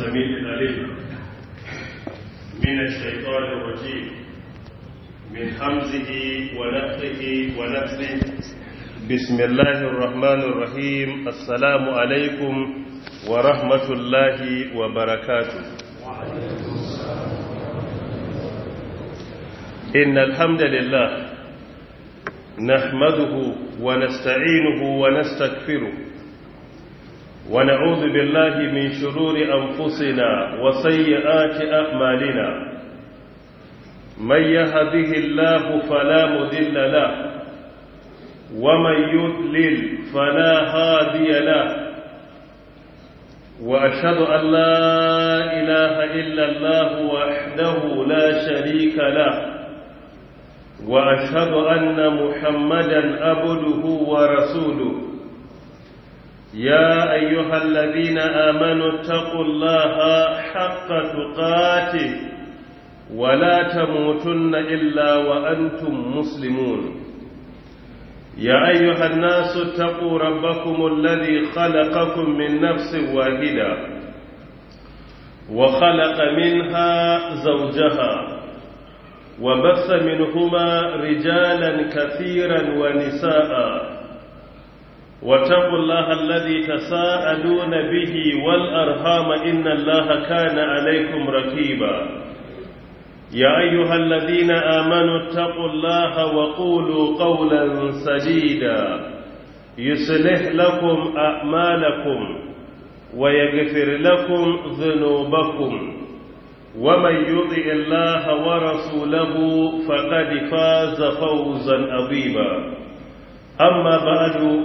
السميع العليم من الشيطان الرجيم من حمزه ونفخه ونفسه بسم الله الرحمن الرحيم السلام عليكم ورحمة الله وبركاته إن الحمد لله نحمده ونستعينه ونستغفره ونعوذ بالله من شرور أنفسنا وسيئات أعمالنا من يهده الله فلا مذل له ومن يضلل فلا هادي له وأشهد أن لا إله إلا الله وحده لا شريك له وأشهد أن محمدا أبده ورسوله يا أيها الذين آمنوا اتقوا الله حق تقاته ولا تموتن إلا وأنتم مسلمون يا أيها الناس اتقوا ربكم الذي خلقكم من نفس واحدة وخلق منها زوجها وبث منهما رجالا كثيرا ونساء واتقوا الله الذي تساءلون به والأرهام إن الله كان عليكم ركيبا يا أيها الذين آمنوا اتقوا الله وقولوا قولا سديدا يصلح لكم أعمالكم ويغفر لكم ذنوبكم ومن يطع الله ورسوله فقد فاز فوزا عظيما أما بعد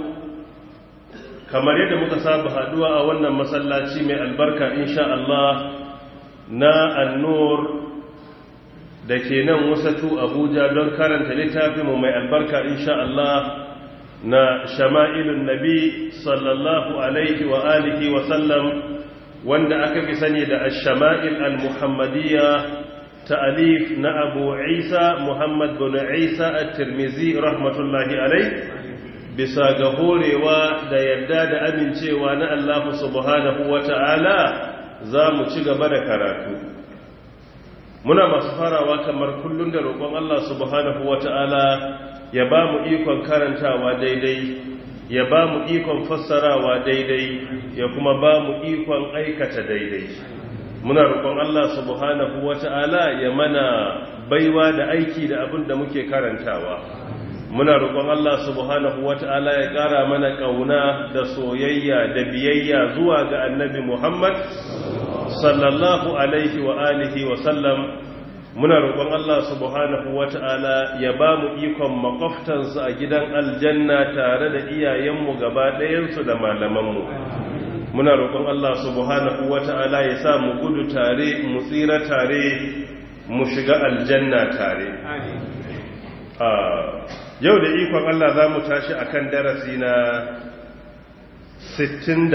kamar yadda muka saba haduwa a wannan masallaci mai albarka insha Allah na annur da ke nan wasatu abuja don karanta littafinmu mai albarka insha Allah na shama'ilun nabi sallallahu alaihi wa alihi wa sallam wanda aka fi sani da ash-shama'il al-muhammadiyya ta'alif na abu isa muhammad bin isa at-tirmizi rahmatullahi alaihi bisa ga horewa da yadda da amincewa na Allah subhanahu wa ta'ala za mu ci gaba da karatu muna masu farawa kamar kullum da roƙon Allah subhanahu wa ta'ala ya ba mu ikon karantawa daidai ya ba mu ikon fassarawa daidai ya kuma ba mu ikon aikata daidai muna roƙon Allah subhanahu wa ta'ala ya mana baiwa da aiki da abin da muke karantawa muna roƙon Allah subhanahu wata'ala ya ƙara mana ƙauna da soyayya da biyayya zuwa ga annabi Muhammad sallallahu alaihi wa alihi wa sallam muna roƙon Allah subhanahu wata'ala ya ba mu ikon makwaftansu a gidan aljanna tare da iyayenmu gaba ɗayansu da malamanmu muna roƙon Allah subhanahu wata'ala ya sa mu gudu tare mu tsira tare mu shiga aljanna tare yau da ikon Allah za mu tashi a kan darasi na 67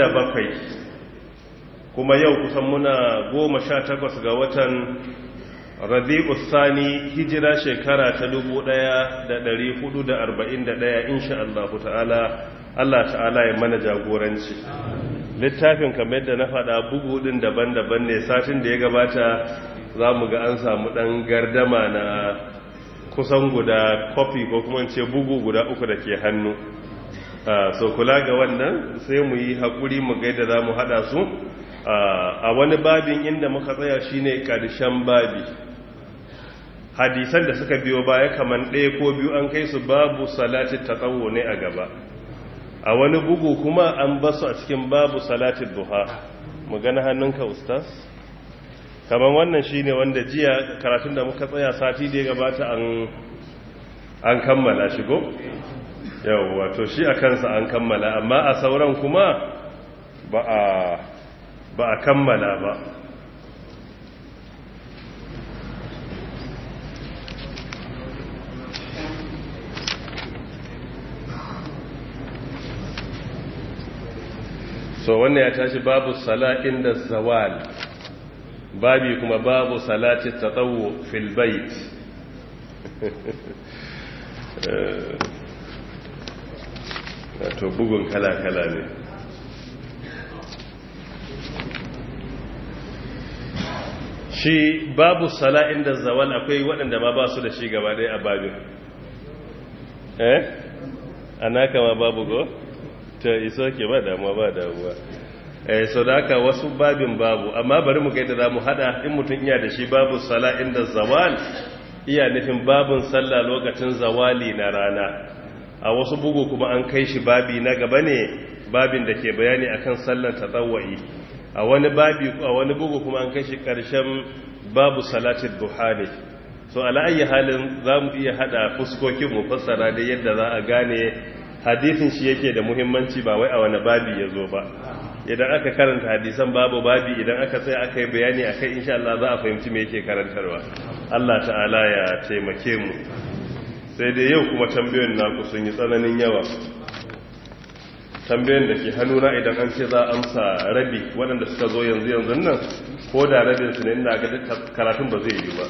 kuma yau kusan muna 18 ga watan rabi'u sani hijira shekara ta 1441 insha Allah ta'ala Allah ta'ala ya mana jagoranci littafin kamar yadda na faɗa bugu ɗin daban-daban ne satin da ya gabata za mu ga an samu ɗan gardama na kusan guda kofi ko kuma ce bugu guda uku da ke hannu so kula ga wannan sai mu yi haƙuri mu gaida za mu haɗa su a wani babin inda muka tsaya shine ƙarshen babi hadisan da suka biyo baya kamar ɗaya ko biyu an kai su babu salati tsawo ne a gaba a wani bugu kuma an basu a cikin babu salati duha mu gana hannunka ustaz kamar wannan shi ne wanda jiya karatun da muka tsaya sati da ya gabata an kammala shigo yau wato shi a kansa an kammala amma a sauran kuma ba a kammala ba so wannan ya tashi babu sala inda zawal babi kuma babu salati tatawu fil bait to bugun kala-kala ne shi babu sala inda zawal akwai waɗanda ma ba su da shi gaba ɗaya a babin eh ana kama babu go ta iso ke ba damuwa ba damuwa eh so da haka wasu babin babu amma bari mu ga yadda zamu hada in mutum iya da shi babu sala inda zawal iya nufin babun sallah lokacin zawali na rana a wasu bugu kuma an kai shi babi na gaba ne babin da ke bayani akan sallar tatawwai a wani babi a wani bugu kuma an kai shi karshen babu salatin duha ne so ala ayi halin zamu iya hada fuskokin mu fassara da yadda za a gane hadisin shi yake da muhimmanci ba wai a wani babi ya zo ba idan aka karanta hadisan babu babi idan aka sai aka yi bayani akai insha Allah za a fahimci me yake karantarwa Allah ta'ala ya taimake mu sai dai yau kuma tambayoyin naku sun yi tsananin yawa tambayoyin da ke hannuna idan an ce za a amsa rabi waɗanda suka zo yanzu yanzu nan ko da rabin su ne ina ga karatun ba zai yi ba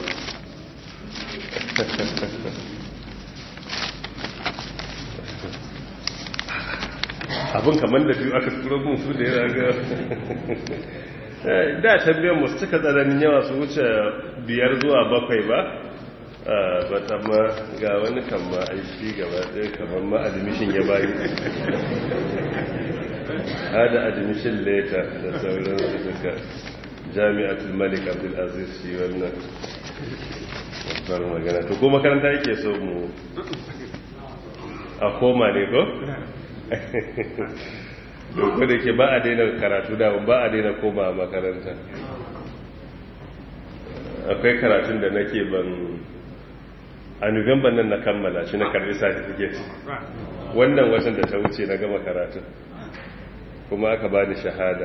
abin kamar da biyu aka turo mun su da ya ga da tambayan mu suka tsananin yawa su wuce biyar zuwa bakwai ba ba ta ma ga wani kama aiki gaba ɗaya kamar ma admission ya bayi hada admission later da sauran su duka jami'atul malik abdulaziz shi wannan babbar magana to ko makaranta yake so mu a koma ne ko? doko da ke ba a daina karatu da ba a daina koma a makaranta akwai karatun da nake ban a nugamban nan na kammala shi na karbi certificate wannan watan da ta wuce na gama karatun kuma aka ba ni shahada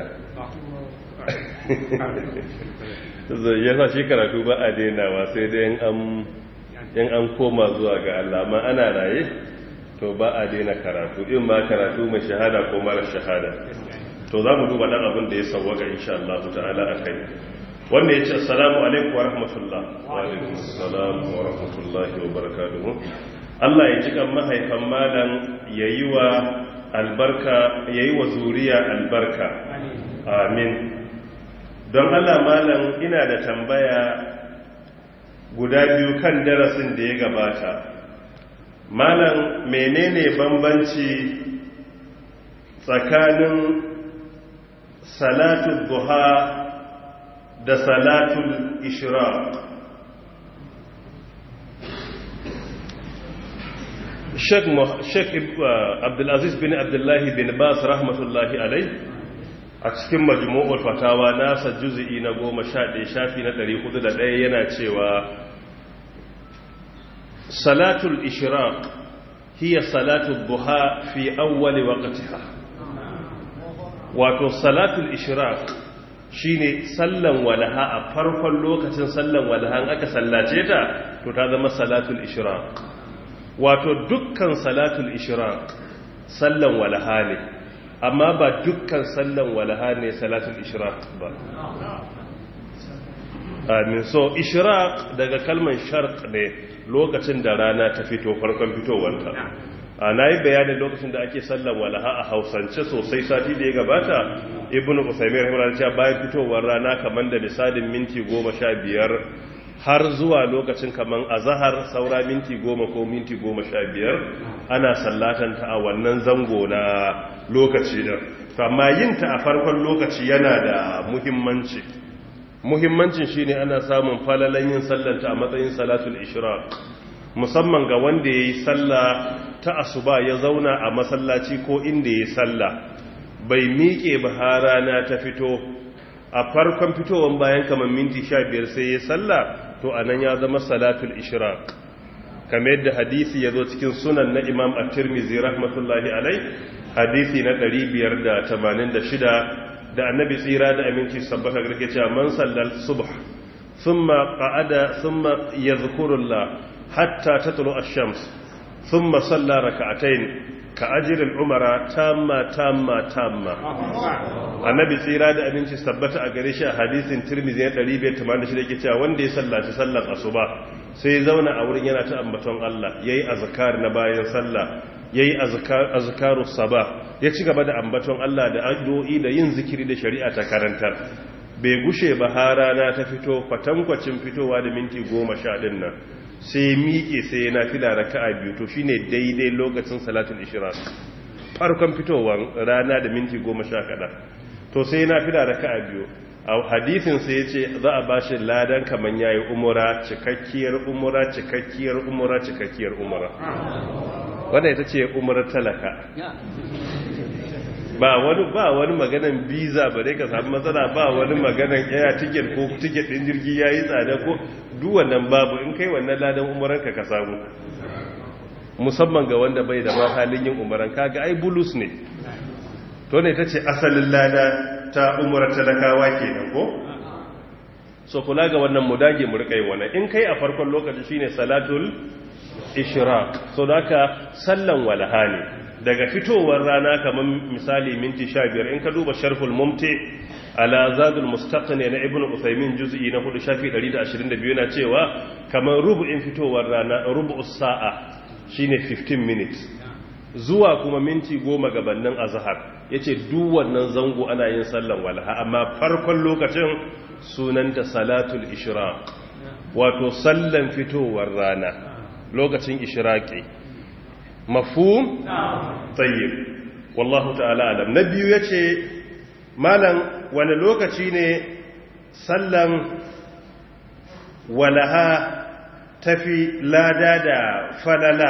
ya sa shi karatu ba a dainawa sai dai yan an koma zuwa ga Allah ma ana raye to ba a daina karatu in ma karatu mai shahada ko mara shahada to za mu duba dan abin da ya sauwaka insha Allah ta'ala a kai wanda ya ce assalamu alaikum wa rahmatullah wa alaikum assalam wa rahmatullahi wa barakatuhu Allah ya ji kan mahaifan malam yayi wa albarka yayi wa zuriya albarka amin don Allah malam ina da tambaya guda biyu kan darasin da ya gabata malam menene bambanci tsakanin salatul duha da salatul ishraq Sheikh Abdulaziz bin Abdullahi bin Bas rahmatullahi alai a cikin majmu'ul fatawa nasa juz'i na 11 shafi na 401 yana cewa salatul ishraq hiya salatul duha fi awwal waqtiha wato salatul ishraq shine sallan walaha a farkon lokacin sallan walaha aka sallace ta to ta zama salatul ishraq wato dukkan salatul ishraq sallan walaha ne amma ba dukkan sallan walaha ne salatul ishraq ba amin so ishraq daga kalman sharq ne lokacin da rana ta fito farkon fitowanta a na yi bayanin lokacin da ake sallan walaha a hausance sosai sati da ya gabata ibn usaimin rahimar cewa bayan fitowar rana kamar da misalin minti goma sha biyar har zuwa lokacin kamar azahar saura minti goma ko minti goma sha biyar ana sallatanta a wannan zango na lokaci da amma yinta a farkon lokaci yana da muhimmanci muhimmancin shine ana samun falalan yin sallanta a matsayin salatul ishraq musamman ga wanda yayi sallah ta asuba ya zauna a masallaci ko inda yayi sallah bai miƙe ba har rana ta fito a farkon fitowar bayan kamar minti 15 sai yayi sallah to anan ya zama salatul ishraq kamar yadda hadisi ya zo cikin sunan na imam at-tirmidhi rahmatullahi alai hadisi na 586 da annabi tsira da aminci sabbata garke cewa man sallal subh thumma qa'ada thumma yadhkurullah hatta tatlu ash-shams thumma salla rak'atayn ka ajri al-umara tamma tamma tamma annabi tsira da aminci sabbata a gare shi a hadisin tirmidhi na 586 yake cewa wanda ya sallaci sallar asuba sai ya zauna a wurin yana ta ambaton Allah yayi azkar na bayan sallah yayi azkarus sabah ya ci gaba da ambaton Allah da addu'o'i da yin zikiri da shari'a ta karantar bai gushe ba har rana ta fito kwatankwacin fitowa da minti goma sha ɗin nan sai miƙe sai yana fila raka'a biyu to shine daidai lokacin salatul ishraq farkon fitowar rana da minti goma sha kaɗa to sai yana fila raka'a biyu a hadisin sai ya ce za a bashi ladan kamar yayi umura cikakkiyar umura cikakkiyar umura cikakkiyar umura wanda ita ce umurar talaka ba wani ba wani maganan biza ba dai ka samu matsala ba wani maganan yaya tiket ko tiket din jirgi yayi tsada ko duk wannan babu in kai wannan ladan umuran ka ka samu musamman ga wanda bai da ma halin yin umuran kaga ai bulus ne to ne tace asalin lada ta umurar talakawa kenan ko so kula ga wannan mu dage mu rika yin wannan in kai a farkon lokaci shine salatul ishraq so daka sallan walaha ne daga fitowar rana kamar misali minti 15 in ka duba sharhul mumti ala zadul mustaqni na ibnu usaymin juz'i na 4 shafi 122 yana cewa kamar rubu'in fitowar rana rubu'us sa'a shine 15 minutes zuwa kuma minti 10 gabanin azhar yace duk wannan zango ana yin sallan walaha amma farkon lokacin sunanta salatul ishraq wato sallan fitowar rana lokacin ishraqi mafhum tayyib wallahu ta'ala alam na biyu yace malam wani lokaci ne sallan walaha tafi lada da falala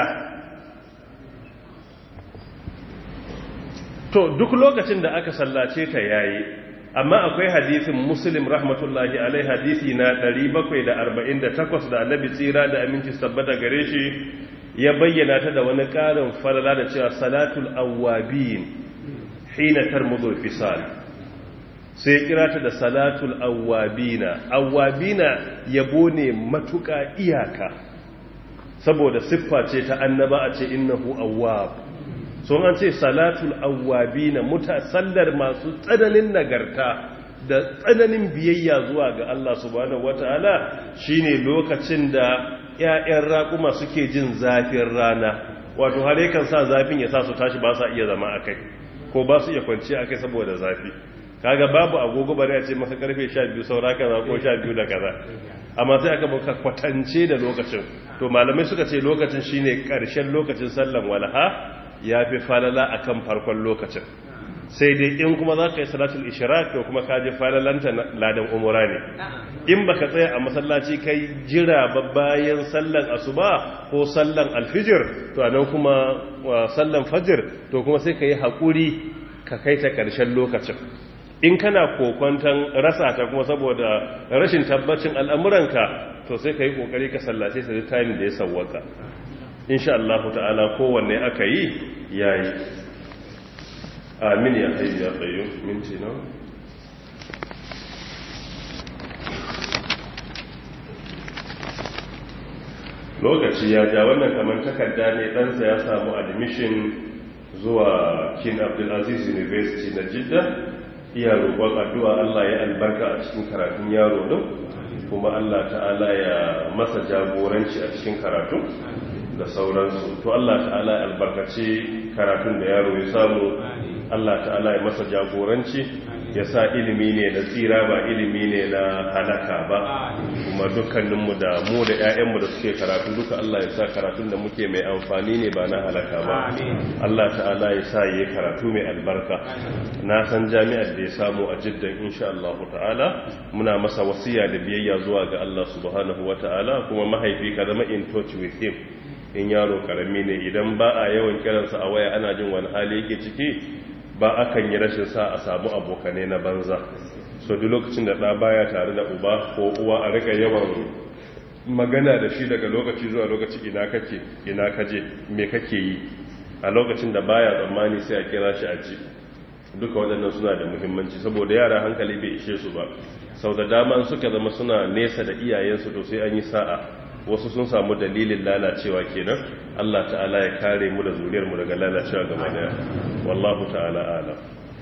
to duk lokacin da aka sallace ta yayi amma akwai hadisin muslim rahmatullahi alai hadisi na 748 da annabi tsira da aminci tabbata gare shi ya bayyana ta da wani ƙarin falala da cewa salatul awwabin hina tarmudul fisal sai kira ta da salatul awwabina awwabina yabo ne matuƙa iyaka saboda siffa ce ta annaba a ce innahu awwab sun an ce salatul awwabina muta sallar masu tsananin nagarta da tsananin biyayya zuwa ga Allah subhanahu wataala shine lokacin da ƴaƴan raƙuma suke jin zafin rana wato har yakan sa zafin ya sa su tashi ba sa iya zama akai ko ba su iya kwanci akai saboda zafi kaga babu agogo bare a ce masa karfe 12 saura kaza ko 12 da kaza amma sai aka baka kwatance da lokacin to malamai suka ce lokacin shine karshen lokacin sallan walha yafi falala akan farkon lokacin sai dai in kuma za ka yi salatul ishraq to kuma ka je falalanta ladan umura ne in baka tsaya a masallaci kai jira ba bayan sallan asuba ko sallan alfijir to anan kuma sallan fajir to kuma sai ka yi haƙuri ka kai ta ƙarshen lokacin in kana kokwantan rasa ta kuma saboda rashin tabbacin al'amuranka to sai ka yi ƙoƙari ka sallace ta time da ya sawwaka insha Allah ta'ala kowanne aka yi yayi amin ya hayyu ya qayyum minti na lokaci ya ja wannan kamar takarda ne ɗansa ya samu admission zuwa king abdulaziz university na jidda iya roƙon addu'a Allah ya albarka a cikin karatun yaro din kuma Allah ta'ala ya masa jagoranci a cikin karatun da sauransu to Allah ta'ala ya albarkaci karatun da yaro ya samu Allah ta'ala ya masa jagoranci ya sa ilimi ne na tsira ba ilimi ne na halaka ba kuma dukkaninmu da mu da 'ya'yanmu da suke karatu duka Allah ya sa karatun da muke mai amfani ne ba na halaka ba Allah ta'ala ya sa yi karatu mai albarka na san jami'ar da ya samu a jiddan insha Allah ta'ala muna masa wasiya da biyayya zuwa ga Allah subhanahu wa ta'ala kuma mahaifi ka zama in touch with him in yaro karami ne idan ba a yawan kiransa a waya ana jin wani hali yake ciki ba akan yi rashin sa a samu abokane na banza so duk lokacin da ɗa baya tare da uba ko uwa a rika yawan magana da shi daga lokaci zuwa lokaci ina kake ina kaje me kake yi a lokacin da baya tsammani sai a kira shi a ji duka waɗannan suna da muhimmanci saboda yara hankali bai ishe su ba sau da dama suka zama suna nesa da iyayensu to sai an yi sa'a wasu sun samu dalilin lalacewa kenan Allah ta'ala ya kare mu da zuriyarmu daga lalacewa gaba daya wallahu ta'ala alam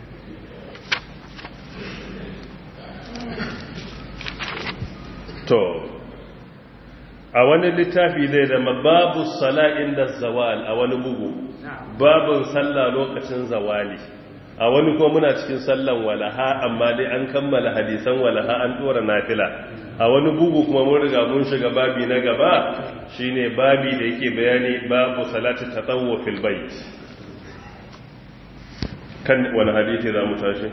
to a wani littafi zai zama babu sala'in da zawal a wani bugu babun sallah lokacin zawali a wani kuma muna cikin sallan walaha amma dai an kammala hadisan walaha an dora nafila a wani bugu kuma mun riga mun shiga babi na gaba shine babi da yake bayani babu salati tatawwu fil bait kan wani hadisi za mu tashi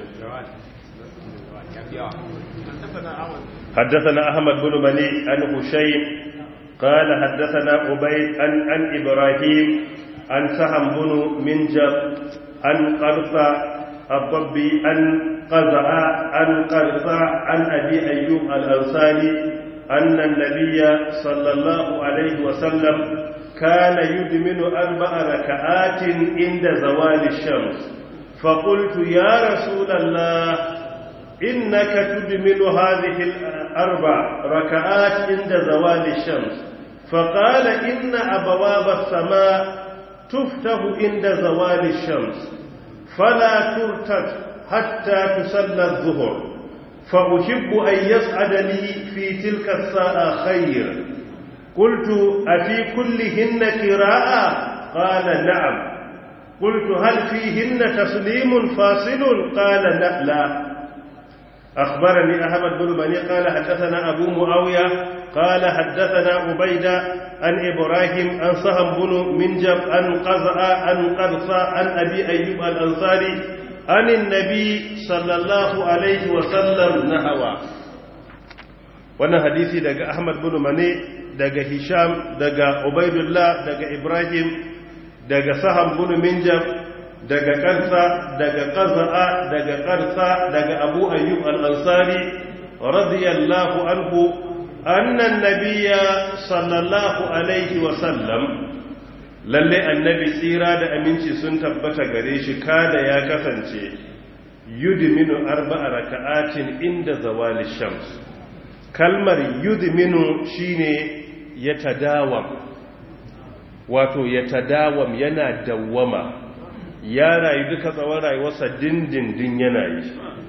حدثنا أحمد بن مني عن هشيم قال حدثنا عبيد عن, عن إبراهيم عن سهم بن منجب عن قرصة الضبي عن قزع عن قرصة عن أبي أيوب الأنصاري أن النبي صلى الله عليه وسلم كان يدمن أربع ركعات عند زوال الشمس فقلت يا رسول الله إنك تدمن هذه الأربع ركعات عند زوال الشمس فقال إن أبواب السماء تفتح عند زوال الشمس فلا ترتد حتى تصلى الظهر فأحب أن يسعد لي في تلك الساعة خير قلت أفي كلهن قراءة قال نعم قلت هل فيهن تسليم فاصل قال لا, لا أخبرني أحمد بن بني قال حدثنا أبو معاوية قال حدثنا عبيدة عن إبراهيم عن سهم بن منجب عن قزع عن قرصة عن أبي أيوب الأنصاري عن النبي صلى الله عليه وسلم نحوه wannan hadisi daga Ahmad bin Mane daga Hisham daga Ubaidullah daga Ibrahim daga Saham bin Minjab daga Qarsa daga Qaza'a daga Qarsa daga Abu Ayyub al-Ansari radiyallahu anhu anna an-nabiyya sallallahu alaihi wa sallam lalle annabi tsira da aminci sun tabbata gare shi kada ya kasance yudminu arba'a raka'atin inda zawali shams kalmar yudminu shine ya tadawam wato ya tadawam yana dawwama ya rayu duka tsawon rayuwarsa dindindin yana yi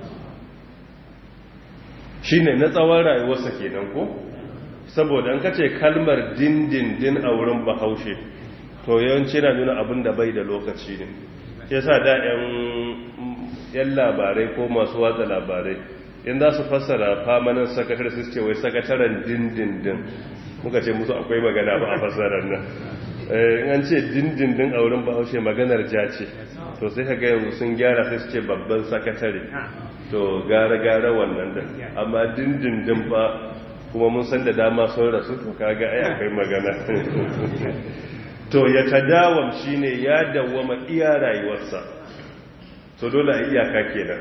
shine na tsawon rayuwarsa kenan ko saboda an kace kalmar dindindin a wurin bahaushe to yawanci na nuna abin da bai da lokaci ne ke sa da 'yan labarai ko masu watsa labarai in za su fassara famanin sakatar su ce wai sakataren dindindin muka ce musu akwai magana ba a fassarar nan in an ce dindindin a wurin bahaushe maganar ja ce to sai ka yanzu sun gyara sai su ce babban sakatare to gara-gara wannan da amma dindindin ba kuma mun san da dama sun rasu to kaga ai akwai magana to ya tadawam shine ya dawwama iya rayuwarsa to dole a iyaka kenan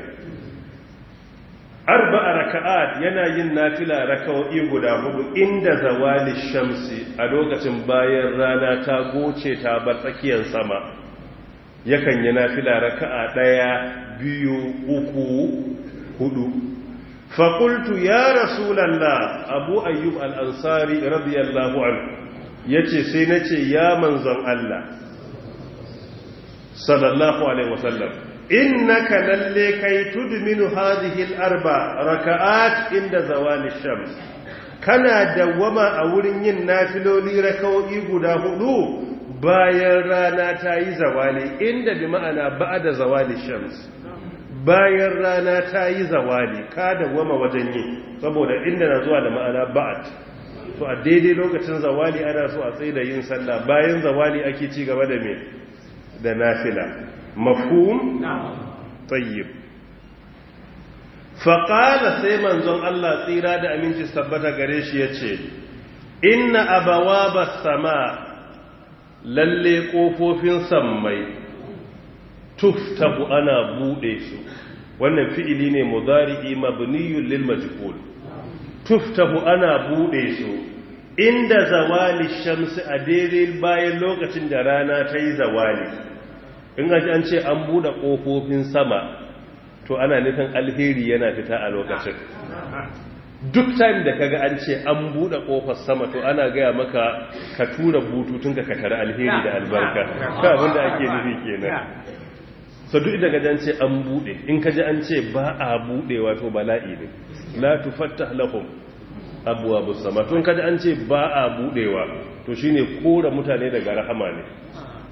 arba'a raka'at yana yin nafila raka'o'i guda hudu inda zawali shamsi a lokacin bayan rana ta goce ta bar tsakiyar sama yakan yi nafila raka'a daya biyu uku hudu faƙultu ya rasulallah abu ayyub al'ansari radiyallahu anhu ya ce sai na ce ya manzon Allah sallallahu alaihi wasallam innaka lalle kai tudminu hadhihi al-arba raka'at inda zawali shams kana dawwama a wurin yin nafiloli raka'o'i guda hudu bayan rana ta yi zawali inda bi ma'ana ba'da zawali shams bayan rana ta yi zawali ka dawwama wajen yi saboda inda na zuwa da ma'ana ba'at to a daidai lokacin zawali ana so a tsaye da yin sallah bayan zawali ake ci gaba da me da nafila mafhum tayyib faqala sai manzon Allah tsira da aminci tabbata gare shi yace inna abawaba sama lalle kofofin sammai tuftahu ana bude su wannan fi'ili ne mudari'i mabniyun lil majhul tuftahu ana bude su inda zawali shamsi a daidai bayan lokacin da rana ta yi zawali in an ce an bude kofofin sama to ana nufin alheri yana fita a lokacin duk time da kaga an ce an bude kofar sama to ana gaya maka ka tura bututun ka tare alheri da albarka ka abinda ake nufi kenan so duk daga jan ce an bude in kaji an ce ba a budewa to bala'i ne la tufattah lahum abwabus sama to in kaji an ce ba a budewa to shine kora mutane daga rahama ne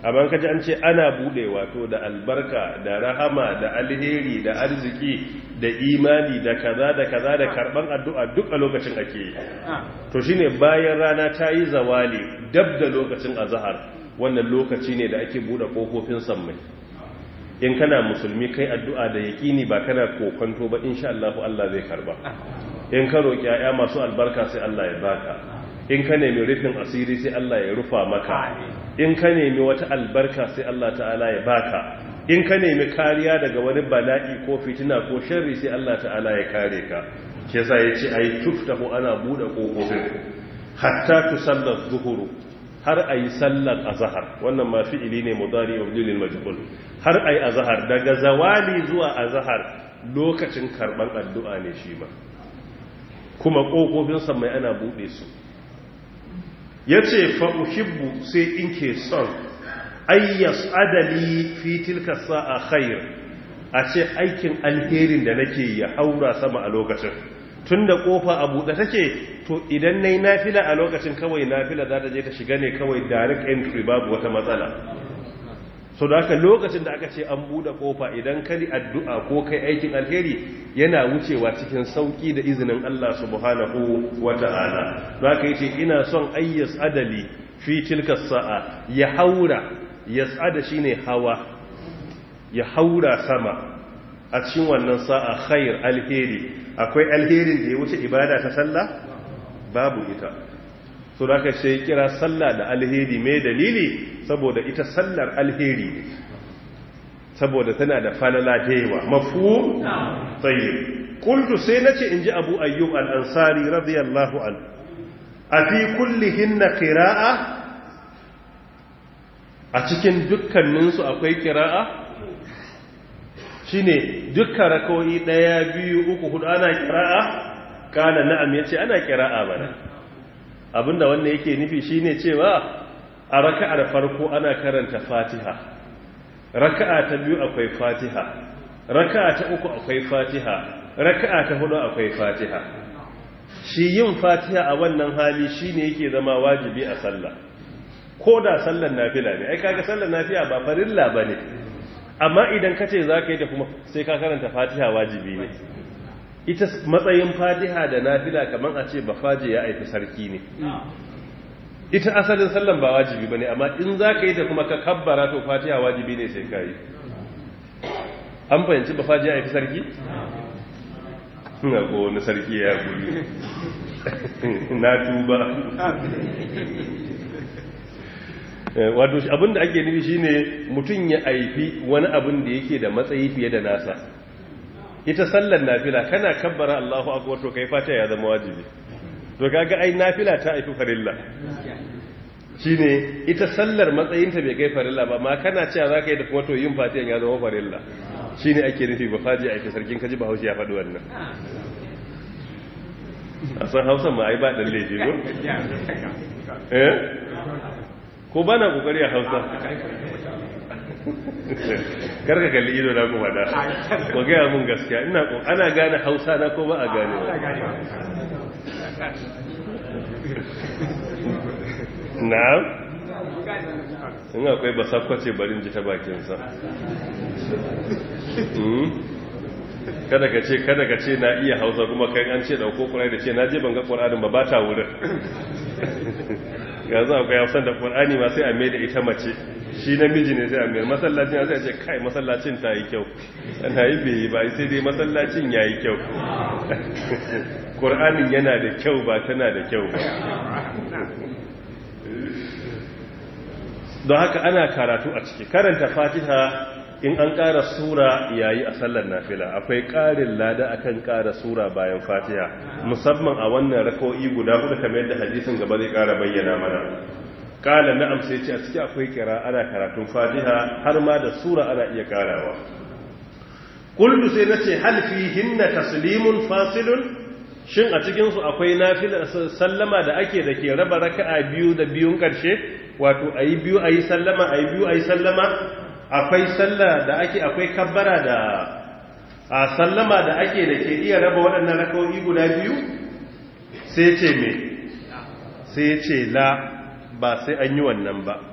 amma kaji an ce ana bude wato da albarka da rahama da alheri da arziki da imani da kaza da kaza da karban addu'a duk a lokacin ake yi to shine bayan rana ta yi zawali dab da lokacin azhar wannan lokaci ne da ake bude kofofin sammai in kana musulmi kai addu'a da yaƙini ba kana kokonto ba insha Allah Allah zai karba in ka roƙi ya masu albarka sai Allah ya baka in ka nemi rufin asiri sai Allah ya rufa maka in ka nemi wata albarka sai Allah ta'ala ya baka in ka nemi kariya daga wani bala'i ko fitina ko sharri sai Allah ta'ala ya kare ka shi yasa yace ai tuftahu ana bude kofofin hatta tusalla zuhuru har a yi sallar azahar wannan ma fi'ili ne mudari wa lil majhul har a yi azahar daga zawali zuwa azahar lokacin karban addu'a ne shi ma kuma ƙofofin mai ana buɗe su ya ce fa'uhibbu sai in ke son ayyas adali fi tilka sa'a khair a ce aikin alherin da nake ya haura sama a lokacin tun da kofa a buɗe take to idan na yi nafila a lokacin kawai nafila za ta je ta shiga ne kawai direct entry babu wata matsala so da haka lokacin da aka ce an buɗe kofa idan kari addu'a ko kai aikin alheri yana wucewa cikin sauƙi da izinin Allah subhanahu wa ta'ala za ka yi ce ina son ayyas adali fi tilka sa'a ya haura ya tsada shi ne hawa ya haura sama a cikin wannan sa'a khair alheri akwai alherin da ya wuce ibada ta sallah babu ita so da aka sai kira sallah da alheri mai dalili saboda ita sallar alheri ne saboda tana da falala da yawa mafu tsaye kultu sai na ce in ji abu ayyub al'ansari radiyallahu an a fi kullihin na kira'a a cikin dukkaninsu akwai kira'a shine dukkan rakawai ɗaya biyu uku hudu ana kira'a kana na'am yace ana kira'a bana abinda wannan yake nufi shine cewa a raka'ar farko ana karanta Fatiha raka'a ta biyu akwai Fatiha raka'a ta uku akwai Fatiha raka'a ta hudu akwai Fatiha shi yin Fatiha a wannan hali shine yake zama wajibi a sallah ko da sallar nafila ne ai kaga sallar nafila ba farilla bane amma idan ka ce za ka yi ta kuma sai ka karanta fatiha wajibi ne ita matsayin fatiha da nafila kamar a ce ba faje ya aiki sarki ne ita asalin sallan ba wajibi ba ne amma in za ka yi ta kuma ka kabbara to fatiha wajibi ne sai ka yi an fahimci ba faje ya aiki sarki? na ko wani sarki ya guri na tuba wato abinda ake nufi shine mutum ya aifi wani abin da yake da matsayi fiye da nasa ita sallar nafila kana kabbara Allahu akbar to kai fata ya zama wajibi to kaga ai nafila ta aifi farilla shine ita sallar matsayinta bai kai farilla ba ma kana cewa zaka yi da kuma to yin fatiyan ya zama farilla shine ake nufi ba faji aifi sarkin kaji ba haushi ya faɗi wannan a san hausa ma ai ba dan laifi ko eh ko ba na kokari a hausa karka kalli ido na kuma da ko gaya mun gaskiya ina ana gane hausa na ko ba a gane na in akwai ba sakwace barin ji ta bakinsa kada ka ce kada ka ce na iya hausa kuma kai an ce dauko kurai da ce na je ban ga ƙwararren ba ba ta wurin yanzu akwai hausan da ƙwar'ani ma sai a mai da ita mace shi namiji ne sai a mai masallacin ya sai ce kai masallacin ta yi kyau ana yi bai yi ba sai dai masallacin ya yi kyau ƙwar'anin yana da kyau ba tana da kyau ba don haka ana karatu a ciki karanta fatiha in an ƙara sura yayi a sallar nafila akwai ƙarin lada akan ƙara sura bayan fatiha musamman a wannan rako'i guda hudu kamar yadda hadisin gaba zai ƙara bayyana mana ƙala na'am sai ce a ciki akwai kira ana karatun fatiha har ma da sura ana iya ƙarawa kullu sai na ce hal hinna taslimun fasilun shin a cikin su akwai nafila sallama da ake da ke raba raka'a biyu da biyun ƙarshe wato ayi biyu ayi sallama ayi biyu ayi sallama akwai sallah da ake akwai kabbara da a sallama da ake da ke iya raba waɗannan rakawoyi guda biyu sai ce me sai ce la ba sai an yi wannan ba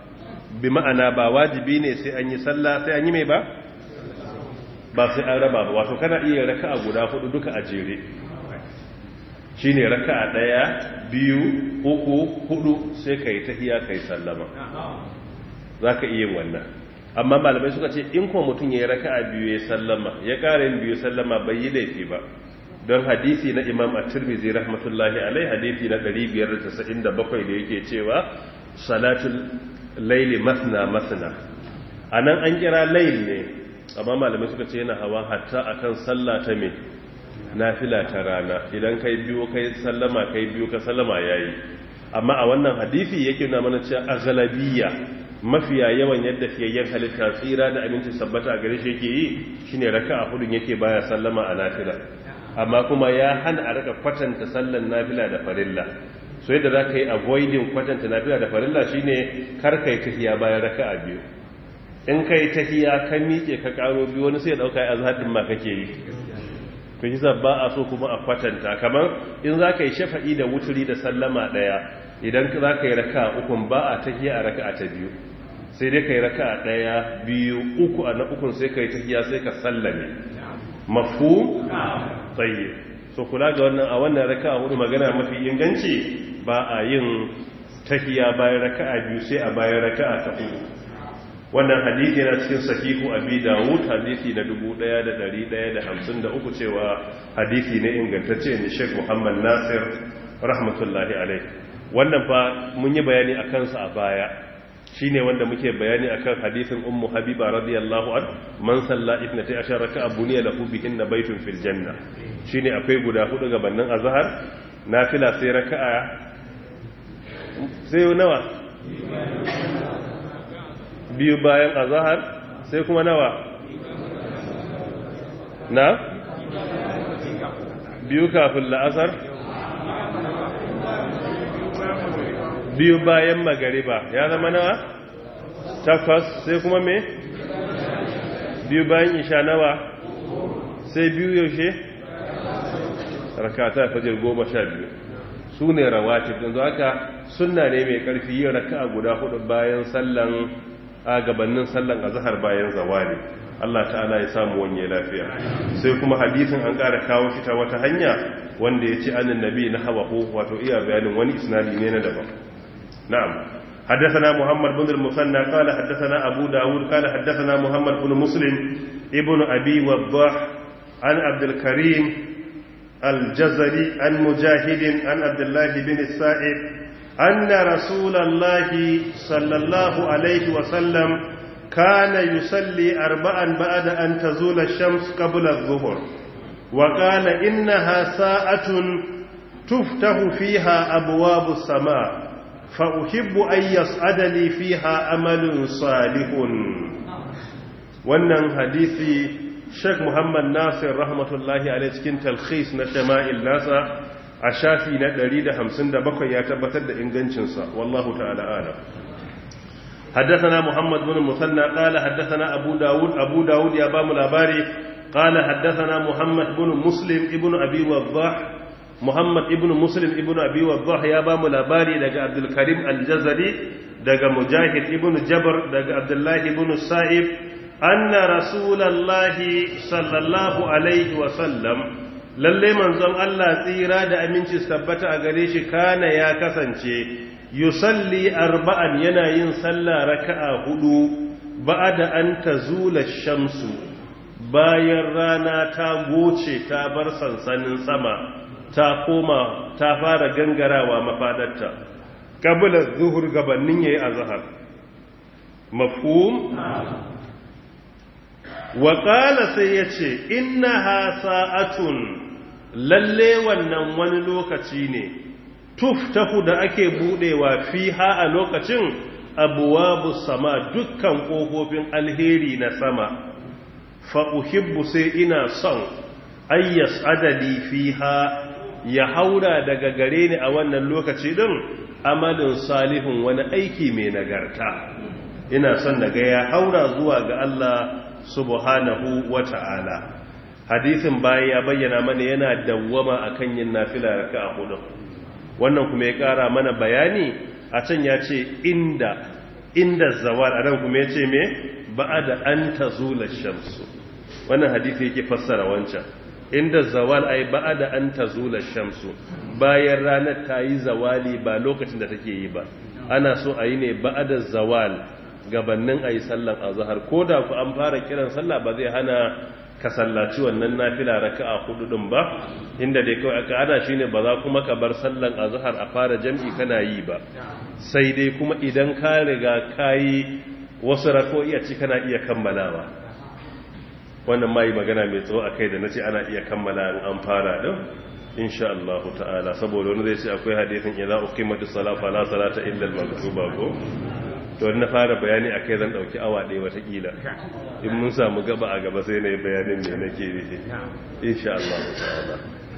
bi ma'ana ba wajibi ne sai an yi sallah sai an yi mai ba ba sai an raba ba wato kana iya raka'a guda hudu duka a jere shine raka'a daya biyu uku hudu sai kai tahiya kai sallama zaka iya wannan amma malamai suka ce in kuma mutum ya yi raka'a biyu ya sallama ya ƙara yin biyu sallama bai yi laifi ba don hadisi na imam a turmizi rahmatullahi alai hadisi na 597 da yake cewa salatul laili masna masna a nan an kira lail ne amma malamai suka ce yana hawa hatta akan sallah ta me nafila ta rana idan kai biyu kai sallama kai biyu ka sallama yayi amma a wannan hadisi yake na mana cewa aghlabiyya mafiya yawan yadda fiyayyen halitta tsira da aminci sabbata a gare shi yake yi shine raka'a hudun yake baya sallama a nafila amma kuma ya hana a raka kwatanta sallan nafila da farilla so yadda za ka yi avoiding kwatanta nafila da farilla shine kar kai tahiya bayan raka'a biyu in kai tahiya ka miƙe ka karo biyu wani sai ya dauka ai azhadin ma kake yi to kisa ba a so kuma a kwatanta kamar in za ka yi shafa'i da wuturi da sallama daya idan za ka yi raka ukun ba a tahiya a raka ta biyu sai dai ka yi raka ɗaya biyu uku a na ukun sai ka yi tahiya sai ka sallame mafu tsaye so kula ga wannan a wannan raka hudu magana mafi inganci ba a yin tahiya bayan raka biyu sai a bayan raka ta hudu wannan hadithi na cikin sahihu abi dawud hadithi na 1153 cewa hadithi ne ingantacce ne sheikh muhammad nasir rahmatullahi alaihi wannan fa mun yi bayani a kansa a baya shi ne wanda muke bayani akan hadisin ummu habiba radiyallahu an man salla ithnati ashar raka'a buniya lahu bihinna baytun fil janna shine akwai guda hudu gabanin azhar nafila sai raka'a sai nawa biyu bayan azhar sai kuma nawa na biyu kafin la'asar biyu bayan magariba ya zama nawa takwas sai kuma me biyu bayan isha nawa sai biyu yaushe rakata fajir goma sha biyu su ne rawatib yanzu haka sunna ne mai karfi yin raka guda hudu bayan sallan a gabanin sallan azhar bayan zawali Allah ta'ala ya samu wanye lafiya sai kuma hadisin an ƙara kawo shi ta wata hanya wanda ya ce annin nabi na hawahu wato iya bayanin wani isnadi ne na daban نعم حدثنا محمد بن المثنى قال حدثنا أبو داود قال حدثنا محمد بن مسلم ابن أبي وضاح عن عبد الكريم الجزري عن مجاهد عن عبد الله بن السائب أن رسول الله صلى الله عليه وسلم كان يصلي أربعا بعد أن تزول الشمس قبل الظهر وقال إنها ساعة تفتح فيها أبواب السماء فأحب أن يسعد لي فيها أمل صالح wannan hadisi Sheikh Muhammad Nasir rahmatullahi alaihi cikin talkhis na Shama'il nasa a shafi na 157 ya tabbatar da ingancinsa wallahu ta'ala alam حدثنا محمد بن المثنى قال حدثنا أبو داود أبو داود يا بام الأباري قال حدثنا محمد بن مسلم ابن أبي وضاح Muhammad ibn Muslim ibn Abi Waddah ya ba mu labari daga Abdul Karim Al-Jazari daga Mujahid ibn Jabr daga Abdullah ibn Sa'ib anna Rasulullahi sallallahu alaihi wa sallam lalle manzon Allah tsira da aminci tabbata a gare shi kana ya kasance yusalli arba'an yana yin sallah raka'a hudu ba'da an tazula shamsu bayan rana ta goce ta bar sansanin sama ta koma ta fara gangarawa mafadarta kabila zuhur gabanin yayi azhar mafhum wa qala sai yace innaha sa'atun lalle wannan wani lokaci ne tuftahu da ake budewa fiha a lokacin abwabu sama dukkan kofofin alheri na sama fa uhibbu sai ina son ayyas adali fiha ya haura daga gare ni a wannan lokaci din amalin salihun wani aiki mai nagarta ina son daga ya haura zuwa ga Allah subhanahu wata'ala hadisin baya ya bayyana mana yana dawwama akan yin nafila raka'a hudu wannan kuma ya kara mana bayani a can ya ce inda inda zawal a nan kuma ya ce me ba'ada an tazula shamsu wannan hadisi yake fassara wancan inda zawal ai ba'ada an tazula shamsu bayan ranar ta yi zawali ba lokacin da take yi ba ana so a yi ne ba'ada zawal gabannin a yi sallan azahar ko da ku an fara kiran sallah ba zai hana ka sallaci wannan nafila raka'a hudu din ba inda dai kawai aka ana shine ba za kuma ka bar sallan azhar a fara jam'i kana yi ba sai dai kuma idan ka riga kayi wasu rako'i a ci kana iya kammalawa wannan mai magana mai tsawo akai da nace ana iya kammala in an fara din insha Allah ta'ala saboda wani zai ce akwai hadisin idza uqimatus salatu fala salata illa al-maktuba ko to na fara bayani akai zan dauki awa ɗaya watakila in mun samu gaba a gaba sai na yi bayanin ne nake nufi insha Allah ta'ala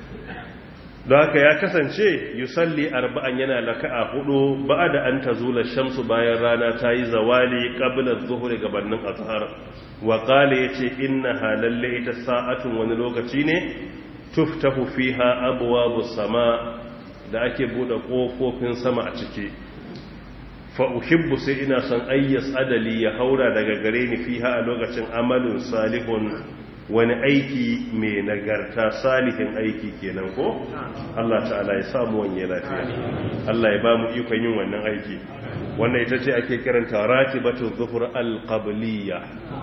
don haka ya kasance yusalli arba'an yana laka'a hudu ba'da an tazula shamsu bayan rana ta yi zawali qabla adh-dhuhri gabanin azhar wa qala yace inna halalle ita sa'atun wani lokaci ne tuftahu fiha abwabus sama da ake bude kofofin sama a ciki fa'uhibbu sai ina son ayyas adali ya haura daga gare ni fiha a lokacin amalin salihun wani aiki mai nagarta salihin aiki kenan ko Allah ta'ala ya samu wanye lafiya Allah ya ba mu ikon yin wannan aiki wannan ita ce ake kiranta ratibatu zuhur alqabliya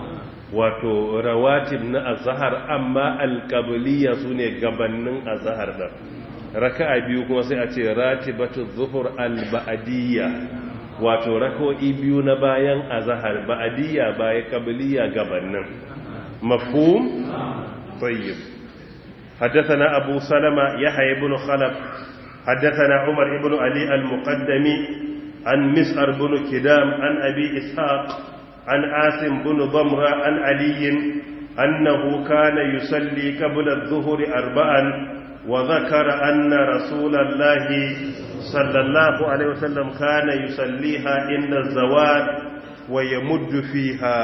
wato rawatib na azhar amma alqabliya sune gabannin azhar da raka'a biyu kuma sai a ce ratibatu zuhur alba'diyya wato rako'i biyu na bayan azahar ba'adiyya baya kabiliya gabanin mafhum tayyib حدثنا أبو سلمة يحيى بن خلف حدثنا عمر بن علي المقدمي عن مسعر بن كدام عن أبي إسحاق عن آسم بن ضمرة عن علي أنه كان يصلي قبل الظهر أربعا وذكر أن رسول الله صلى الله عليه وسلم كان يصليها عند الزوال ويمد فيها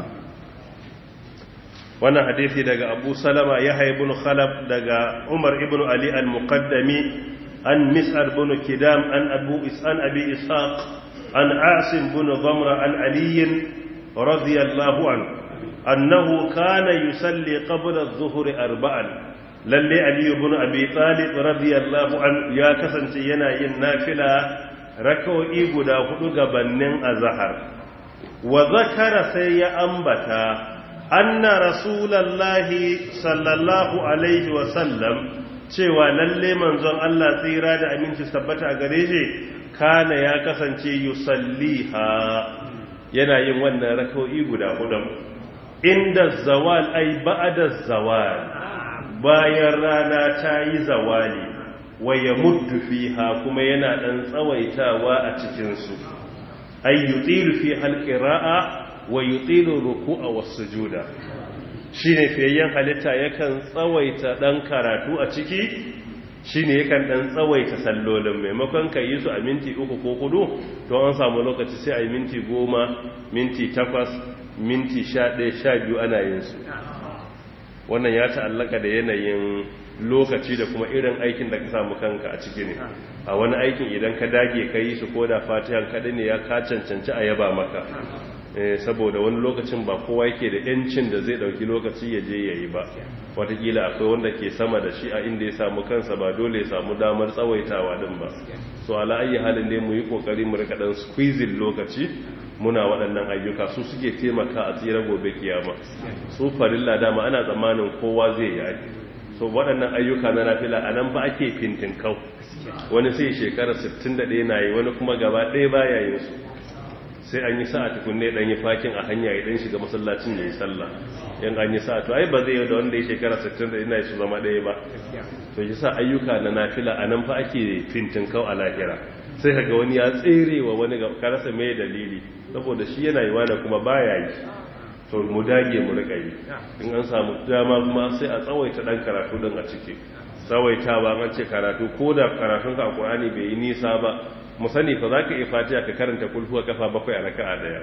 wannan hadisi daga Abu Salama Yahya ibn Khalaf daga Umar ibn Ali al-Muqaddami an Mis'ar ibn Kidam an Abu Is'an Abi Ishaq an Asim ibn Dhamra an Ali radiyallahu anhu annahu kana yusalli qabla adh-dhuhr arba'an lalle Ali ibn Abi Talib radiyallahu an ya kasance yana yin nafila rak'o'i guda hudu gabannin azhar wa zakara sai ya ambata anna rasulallahi sallallahu alaihi wa sallam cewa lalle manzon Allah tsira da aminci tabbata a gare shi kana ya kasance yusalliha yana yin wannan rak'o'i guda hudu inda zawal ay ba'da zawal bayan rana ta yi zawali wa ya muddu fiha kuma yana ɗan tsawaitawa a cikinsu ay yutilu fi halqira'a wa yutilu ruku'a was-sujuda shine fiyayyen halitta yakan tsawaita ɗan karatu a ciki shine yakan ɗan tsawaita sallolin maimakon ka yi su a minti uku ko hudu to an samu lokaci sai a yi minti goma minti takwas minti sha ɗaya sha biyu ana yin su wannan ya ta'allaka da yanayin lokaci da kuma irin aikin da ka samu kanka a ciki ne a wani aikin idan ka dage ka yi su ko da fatihan kaɗai ne ya ka cancanci a yaba maka saboda wani lokacin ba kowa yake da yancin da zai ɗauki lokaci ya je ya yi ba watakila akwai wanda ke sama da shi a inda ya samu kansa ba dole ya samu damar tsawaitawa din ba so ala ayi halin ne mu yi kokari mu rika dan squeezing lokaci muna waɗannan ayyuka su suke taimaka a tsira gobe kiyama su farilla dama ana tsammanin kowa zai yi so waɗannan ayyuka na nafila a nan ba ake fintin kau wani sai shekara 61 na yi wani kuma gaba ɗaya baya yin su sai an yi sa'a tukunne dan yi fakin a hanya idan shiga masallacin ya yi sallah yan an yi sa'a to ai ba zai yi da wanda ya shekara 60 ina su zama ɗaya ba to yi sa ayyuka na nafila a nan fa ake fintin kau a lahira sai kaga wani ya tsere wa wani ga karasa mai dalili saboda shi yana yi wani kuma baya yi to mu dage mu rika yi in an samu dama kuma sai a tsawaita dan karatu din a ciki tsawaitawa an ce karatu ko da karatun ka a Qur'ani bai yi nisa ba mu sani fa zaka iya fatiha ka karanta kulhuwa kafa bakwai a raka'a daya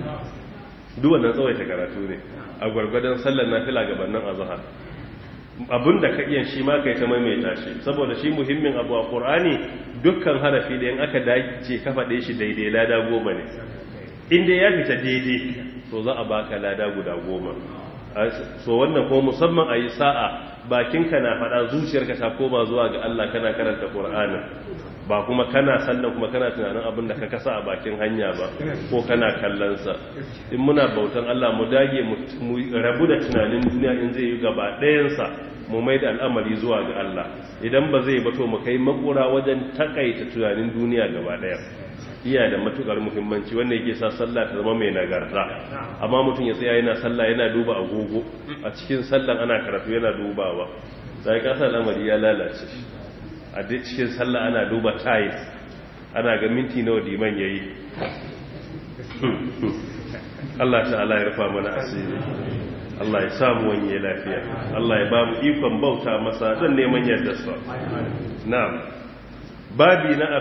duk wannan tsawaita karatu ne a gwargwadon sallar nafila gabanin azhar abinda ka iya shi ma kai ta maimaita shi saboda shi muhimmin abu a Qur'ani dukkan harafi da in aka dace ka faɗe shi daidai lada goma ne inda ya fita daidai to za a baka lada guda goma so wannan ko musamman a yi sa'a bakinka na faɗa zuciyarka ta koma zuwa ga Allah kana karanta Qur'ani ba kuma kana sallan kuma kana tunanin abin da ka kasa a bakin hanya ba ko kana kallonsa in muna bautan Allah mu dage mu rabu da tunanin duniya in zai yi gaba ɗayansa mu mai da al'amari zuwa ga Allah idan ba zai bato mu kai makura wajen takaita tunanin duniya gaba ɗaya iya da matukar muhimmanci wanda yake sa sallah ta zama mai nagarta amma mutum ya tsaya yana sallah yana duba agogo a cikin sallan ana karatu yana dubawa sai ka sa al'amari ya lalace a cikin sallah ana duba tiles ana ga minti nawa diman yayi Allah ta'ala ya rufa mana asiri Allah ya samu wanye lafiya Allah ya ba mu ikon bauta masa don neman yadda sa na'am babi na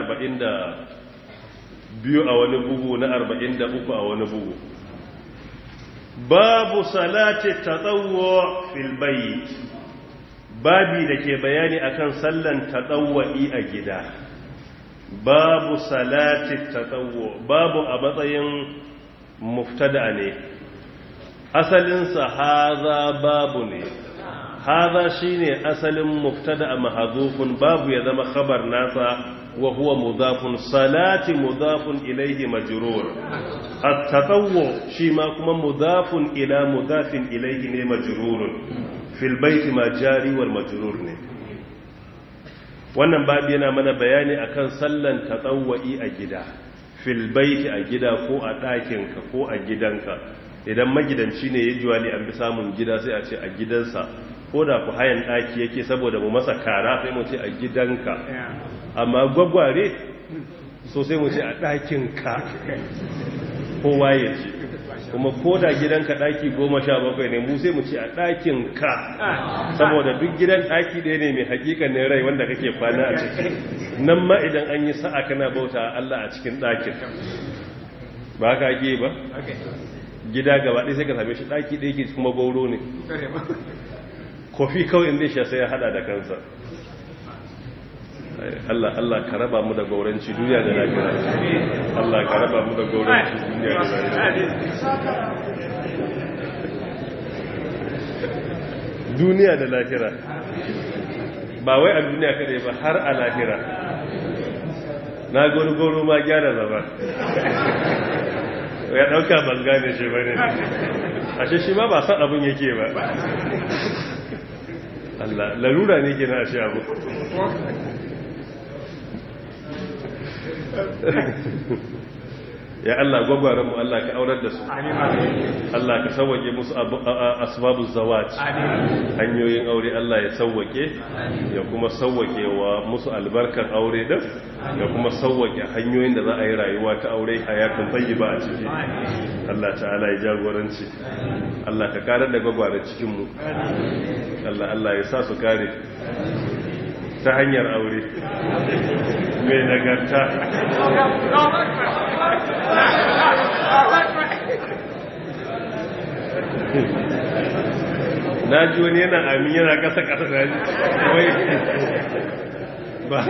40 biyu a wani bugu na 43 a wani bugu babu salati tatawwu fil bayt babi da ke bayani akan sallan tatawwi a gida babu salati tatawwu babu a matsayin muftada ne asalinsa haza babu ne haza shine asalin muftada mahzufun babu ya zama khabar nasa wa huwa mudafun salati mudafun ilayhi majrur at-tatawwu shi ma kuma mudafun ila mudafin ilayhi ne majrurun fil baiti ma jari wal majrur ne wannan babu yana mana bayani akan sallan tatawwi a gida fil baiti a gida ko a ɗakinka ko a gidanka idan magidanci ne ya juwali an bi samun gida sai a ce a gidansa ko da ku hayan ɗaki yake saboda mu masa kara sai mu ce a gidanka amma gwagware so sai mu ce a ɗakinka kowa ya ce kuma ko da gidanka ɗaki goma sha bakwai ne mu sai mu ce a ɗakinka saboda duk gidan ɗaki ɗaya ne mai hakikanin rai wanda kake kwana a ciki nan ma idan an yi sa'a kana bauta Allah a cikin ɗakin ba ka ake ba gida gaba ɗaya sai ka same shi ɗaki ɗaya ke kuma gauro ne kofi kawai inda shi sai ya hada da kansa Allah Allah ka raba mu da gauranci duniya da lafiya Allah ka raba mu da gauranci duniya da lafiya duniya da lahira ba wai a duniya kadai ba har a lahira na gori goro ma gyara zama ya dauka banga ne shi bane ashe shi ma ba san abin yake ba Allah larura ne ke na ashe abu ya Allah gwagwaran mu Allah ka aurar da su Allah ka sauwake musu asbabu zawaj hanyoyin aure Allah ya sauwake ya kuma sauwake wa musu albarkar aure din ya kuma sauwake hanyoyin da za a yi rayuwa ta aure hayatun tayyiba a ciki Allah ta'ala ya jagoranci Allah ka karar da gwagwaran cikin mu Allah Allah ya sa su kare ta hanyar aure mai nagarta na ji wani yana amin yana kasa kasa da wai ba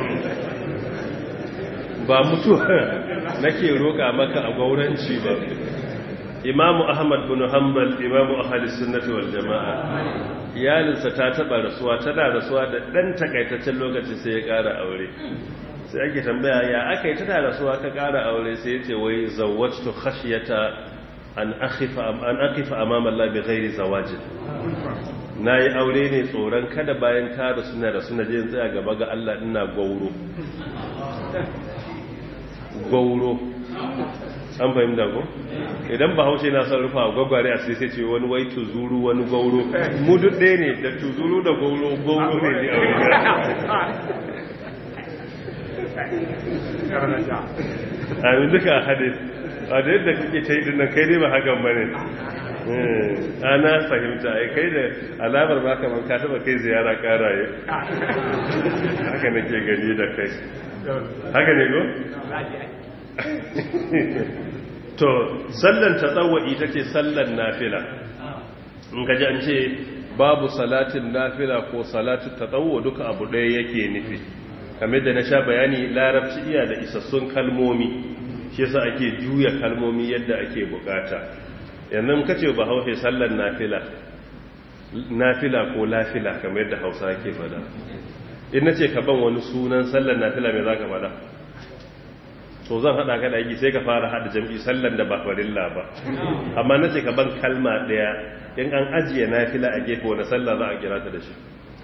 ba mutuwa nake roƙa maka a gauranci ba imamu ahmad bin hanbal imamu ahalis sunnati wal jama'a iyalinsa ta taba rasuwa tana rasuwa da dan takaitaccen lokaci sai ya ƙara aure sai ake tambaya ya aka yi tana rasuwa ka ƙara aure sai ya ce wai zawwajtu khashyata an akhifa an akifa amama Allah bi ghairi zawajin nayi aure ne tsoron kada bayan ka da suna da suna je tsaya gaba ga Allah ina gauro gauro an fahimta ko idan ba haushe na son rufa gwagware a sai ce wani wai tuzuru wani gauro mu duk ɗaya ne da tuzuru da gauro gauro ne ne a wuri a yi duka a hadis a da yadda kake ta yi dinnan kai dai ba hakan ba ne ana fahimta ai kai da alamar ba kamar ka taba kai ziyara karaye haka nake gani da kai haka ne ko? to sallan tatawwa'i take sallan nafila in kaji an ce babu salatin nafila ko salatin tatawwu duka abu ɗaya yake nufi kamar da na sha bayani larabci iya da isassun kalmomi shi yasa ake juya kalmomi yadda ake bukata yanzu ka ce ba haushe sallar nafila nafila ko lafila kamar yadda hausa ke fada in na ce ka ban wani sunan sallar nafila mai za ka fada to zan hada ka da aiki sai ka fara hada jam'i sallar da ba farilla ba amma na ce ka ban kalma daya in an ajiye nafila a gefe wani sallah za a kira ta da shi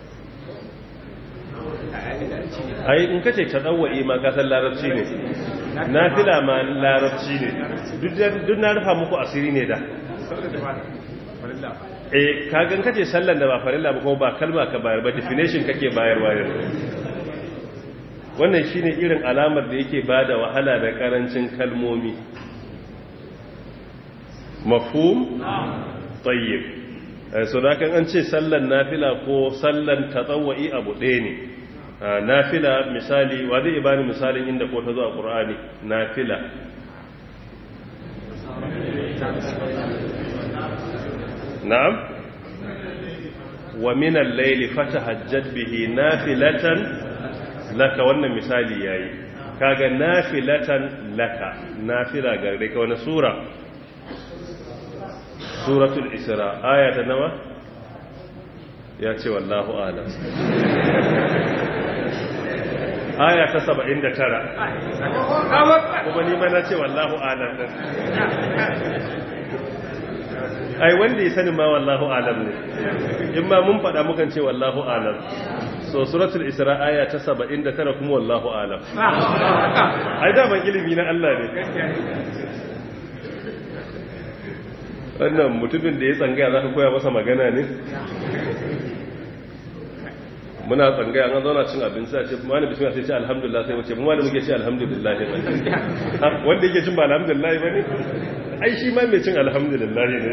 ai in kace ta dawwa'i ma ka san larabci ne nafila ma larabci ne duk na rufa muku asiri ne da eh kagan kace sallan da ba farilla ba kuma ba kalma ka bayar ba definition kake bayarwa ne wannan shine irin alamar da yake bada wahala da karancin kalmomi mafhum tayyib so da kan an ce sallan nafila ko sallan tatawwi abu ɗaya ne nafila misali wa zai bani misalin inda ko ta zo a qur'ani nafila na'am wa min al-layli fatahajjat bihi nafilatan laka wannan misali yayi kaga nafilatan laka nafila gare ka wani sura suratul isra aya ta nawa ya ce wallahu alam aya ta 79 kuma ni ma na ce wallahu alam ai wanda ya sani ma wallahu alam ne in ma mun faɗa mukan ce wallahu alam so suratul isra aya ta 79 kuma wallahu alam ai da ban ilimi na Allah ne wannan mutumin da ya tsangaya za ka koya masa magana ne muna tsangaya an zauna cin abinci a ce ma ne bismillah sai ce alhamdulillah sai wace mu ma da muke ce alhamdulillah ne wanda yake cin ba alhamdulillah ba ne ai shi ma mai cin alhamdulillah ne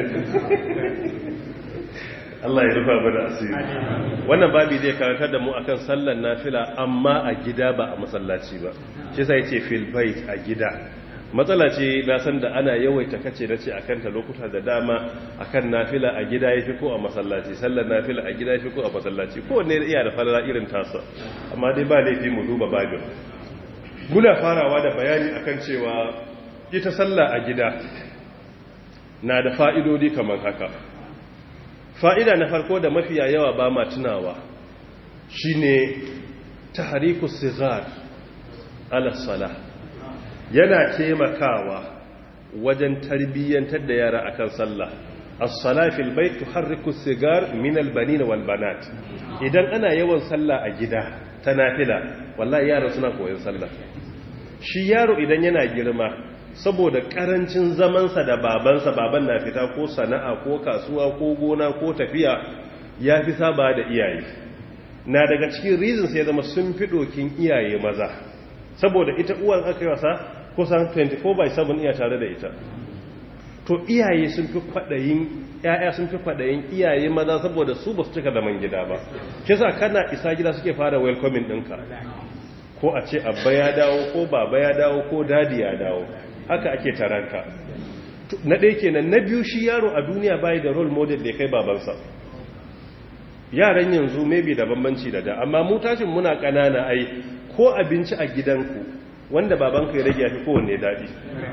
Allah ya rufa mana asiri wannan babi zai karantar da mu akan sallar nafila amma a gida ba a masallaci ba shi sai ce fil bait a gida matsala ce na san da ana yawaita kace na ce akan ta lokuta da dama akan nafila a gida yafi ko a masallaci sallar nafila a gida yafi ko a masallaci ko wanne iya da falala irin tasa amma dai ba laifi mu duba babin muna farawa da bayani akan cewa ita sallah a gida na da fa'idodi kamar haka fa'ida na farko da mafiya yawa ba ma tunawa shi ne ta hariku sigar alasala yana taimakawa wajen tarbiyyantar da yara akan sallah as-sala fil bayt tuharriku sigar min al-banin wal banat idan ana yawan sallah a gida ta nafila wallahi yara suna koyon sallah shi yaro idan yana girma saboda karancin zamansa da babansa baban na fita ko sana'a ko kasuwa ko gona ko tafiya ya fi saba da iyaye na daga cikin reason sai zama sun fi dokin iyaye maza saboda ita uwan aka yi wasa kusan 24 by 7 iya tare da ita to iyaye sun fi kwaɗayin ‘ya'ya sun fi kwaɗayin iyaye maza saboda su ba su cika zaman gida ba kisa kana isa gida suke fara welcoming ɗinka ko a ce abba ya dawo ko baba ya dawo ko dadi ya dawo haka ake taranka na ɗaya kenan na biyu shi yaro a duniya bayi da role model da ya kai babansa yaran yanzu maybe da bambanci da da amma mu tashin muna ƙanana ai ko abinci a gidanku wanda babanka ya rage ya fi kowanne daɗi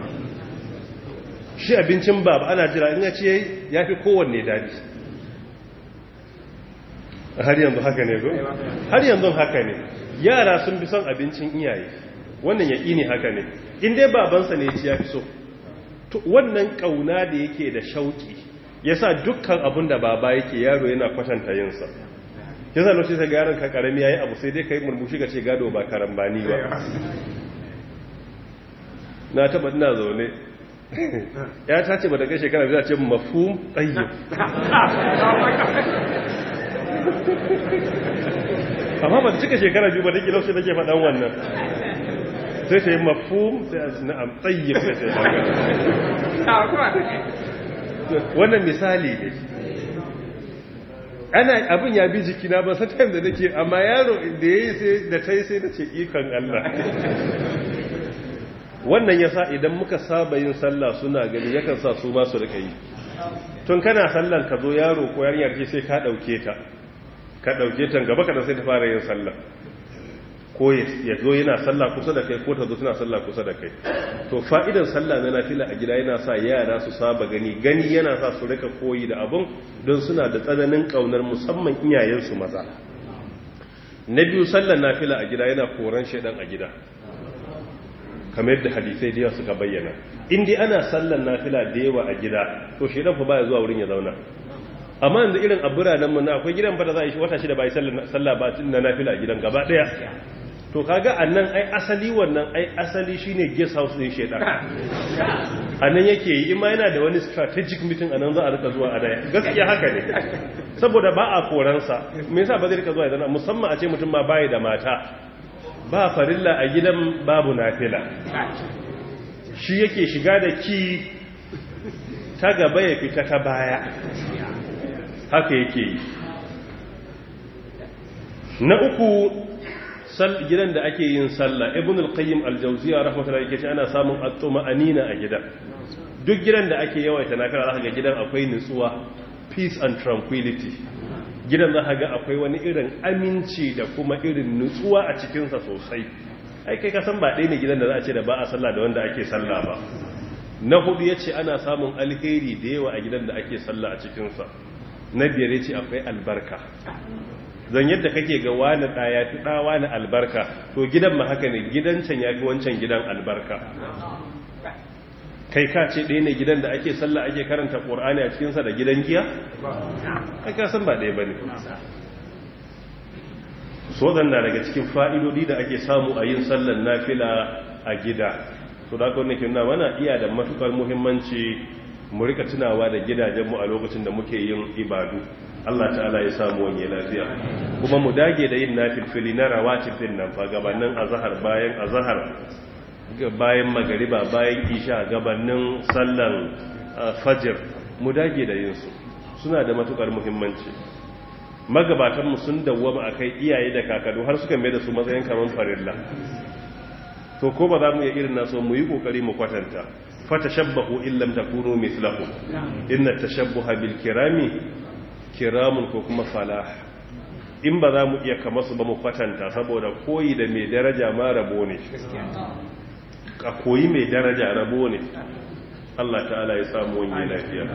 shi abincin baba ana jira in ya ce ya fi kowanne daɗi har yanzu haka ne zo? har yanzu haka ne yara sun fi son abincin iyaye wannan yaƙi ne haka ne in dai babansa ne ci ya fi so wannan ƙauna da yake da shauƙi ya sa dukkan abin da baba yake yaro yana kwatanta yinsa ya sa lokacin sai garin ka karami ya yi abu sai dai ka yi murmushi ka ce gado ba karambani ba na taɓa ina zaune ya ta ce ba da kai shekara biyu ce mafhum tayyib amma ba ta cika shekara biyu ba da kilau sai take faɗan wannan sai ta yi mafhum sai a na'am tayyib sai ta wannan misali ne ana abin ya bi jikina ba sai time da nake amma yaro da yayi sai da tai sai nace ikon Allah wannan yasa idan muka saba yin sallah suna gani yakan sa su ma su rika yi tun kana sallan ka zo yaro ko yarinyar ce sai ka dauke ta ka dauke ta gaba kada sai ta fara yin sallah ko ya zo yana sallah kusa da kai ko ta zo tana sallah kusa da kai to fa'idan sallah na nafila a gida yana sa yara su saba gani gani yana sa su rika koyi da abun don suna da tsananin kaunar musamman iyayensu maza na biyu sallar nafila a gida yana koran shaidan a gida kamar yadda hadisai da yawa suka bayyana in dai ana sallar nafila da yawa a gida to shaidan fa baya zuwa wurin ya zauna amma yanzu irin a biranen mu na akwai gidan fa da za a yi wata shida bai sallah ba na nafila a gidan gaba daya to kaga annan ai asali wannan ai asali shine guest house din shedan anan yake yi in ma yana da wani strategic meeting anan za a rika zuwa a daya gaskiya haka ne saboda ba a koransa me yasa ba zai rika zuwa idan musamman a ce mutum ma bai da mata ba farilla a gidan babu nafila shi yake shiga da ki ta gaba ya fita ta baya haka yake yi na uku gidan da ake yin sallah ibn al-qayyim al-jawziya rahmatullahi yake ce ana samun at-tuma'anina a gidan duk gidan da ake yawaita nafila zaka ga gidan akwai nutsuwa peace and tranquility gidan zaka ga akwai wani irin aminci da kuma irin nutsuwa a cikin sa sosai ai kai ka san ba ɗaya ne gidan da za a ce da ba a sallah da wanda ake sallah ba na hudu yace ana samun alheri da yawa a gidan da ake sallah a cikin sa na biyar yace akwai albarka zan yadda kake ga wani ɗaya fi ɗawa na albarka to gidan ma haka ne gidan can ya fi wancan gidan albarka kai ka ce ɗaya ne gidan da ake sallah ake karanta ƙorani a cikinsa da gidan giya? kai ka san ba ɗaya ba ne so na daga cikin fa'idodi da ake samu a yin sallan nafila a gida so da aka wani kina mana iya da matukar muhimmanci mu rika tunawa da gidajenmu a lokacin da muke yin ibadu Allah ta'ala ya samu wani lafiya kuma mu dage da yin nafilfili na rawatib din nan fa gabanin azhar bayan azhar bayan magariba bayan isha gabanin sallan fajr mu dage da yin su suna da matukar muhimmanci magabatan mu sun dawwama akai iyaye da kakadu har suka mai da su matsayin kaman farilla to ko ba za mu iya irin naso mu yi kokari mu kwatanta fatashabbahu illam takunu mithlahu inna tashabbuha bil kirami kiramun ko kuma falah in ba za mu iya kama su ba mu kwatanta saboda koyi da mai daraja ma rabo ne a koyi mai daraja rabo ne Allah ta'ala ya samu wani lafiya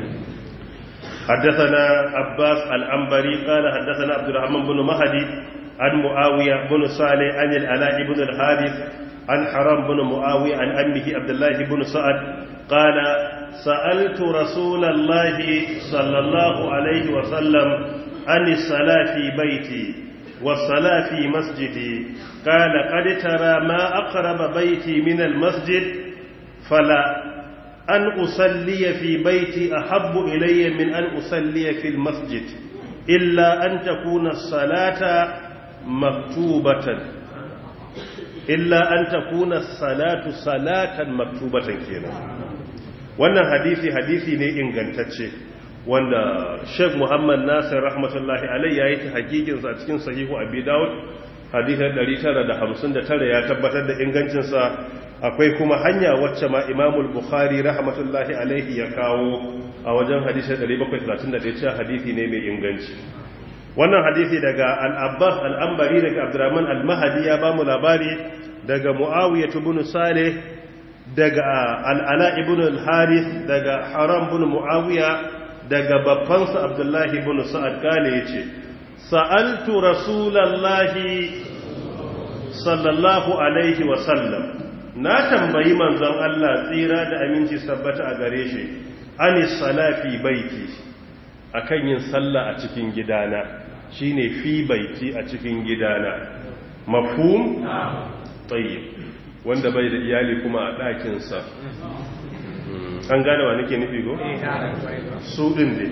حدثنا عباس الأنبري قال حدثنا عبد الرحمن بن مهدي عن معاوية بن صالح عن العلاء بن الحارث عن حرام بن معاوية عن أمه عبد الله بن سعد قال سألت رسول الله صلى الله عليه وسلم عن الصلاة في بيتي والصلاة في مسجدي قال قد ترى ما أقرب بيتي من المسجد فلا أن أصلي في بيتي أحب إلي من أن أصلي في المسجد إلا أن تكون الصلاة مكتوبة إلا أن تكون الصلاة صلاة مكتوبة كينا wannan hadisi hadisi ne ingantacce wanda Sheikh Muhammad Nasir rahmatullahi alai yayi ta hakikin sa cikin sahihu Abi Dawud hadisin 959 ya tabbatar da ingancin sa akwai kuma hanya wacce ma Imam Bukhari rahmatullahi alaihi ya kawo a wajen hadisin 731 cewa hadisi ne mai inganci wannan hadisi daga Al-Abbas Al-Ambari daga Abdurrahman Al-Mahdi ya bamu labari daga Muawiyah ibn Saleh daga al'ala ibn al-haris daga haram bin mu'awiya daga babbansa abdullahi ibn sa'ad kale ya ce sa'altu rasulallahi sallallahu alaihi wasallam na tambayi manzon Allah tsira da aminci sabbata a gare shi anis salafi baiti akan yin sallah a cikin gidana shine fi baiti a cikin gidana mafhum tayyib wanda bai da iyali kuma a ɗakinsa an gane wa nake nufi go? su ɗin ne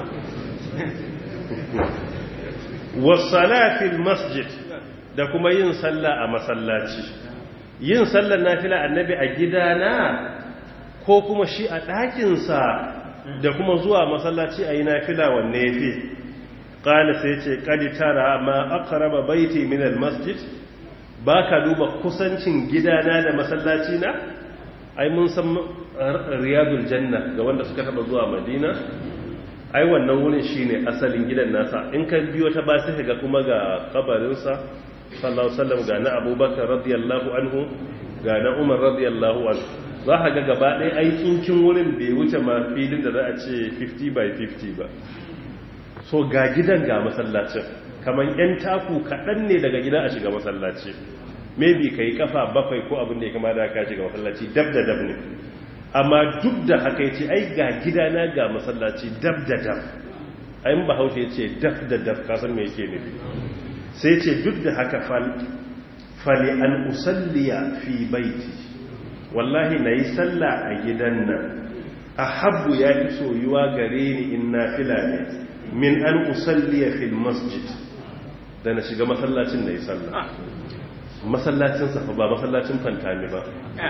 wasalafin masjid da kuma yin sallah a masallaci yin sallar nafila annabi a gidana ko kuma shi a ɗakinsa da kuma zuwa masallaci a yi nafila wanne ya fi ƙala sai ce ƙadi tara ma aka raba baiti minal masjid ba ka duba kusancin gidana da masallaci na ai mun san riyadul janna ga wanda suka taba zuwa madina ai wannan wurin shine asalin gidan nasa in ka biyo ta ba sai ga kuma ga kabarinsa sallallahu alaihi wasallam ga na abubakar radiyallahu anhu ga na umar radiyallahu anhu za ka ga gaba ɗaya aikinkin wurin bai wuce ma filin da za a ce 50 by 50 ba so ga gidan ga masallacin kamar yan taku kaɗan ne daga gida a shiga masallaci maybe ka yi kafa bakwai ko abin da ya kama da ka shiga masallaci dab da dab ne amma duk da haka ya ce ai ga gidana ga masallaci dab da dab ayin bahaushe ya ce dab da dab kasan me yake nufi sai ce duk da haka fali an usalliya fi baiti wallahi na yi sallah a gidan nan a habbu ya fi soyuwa gare ni in na fila ne min an usalliya fil masjid da na shiga masallacin na yi sallah masallacin safa ba masallacin fantami ba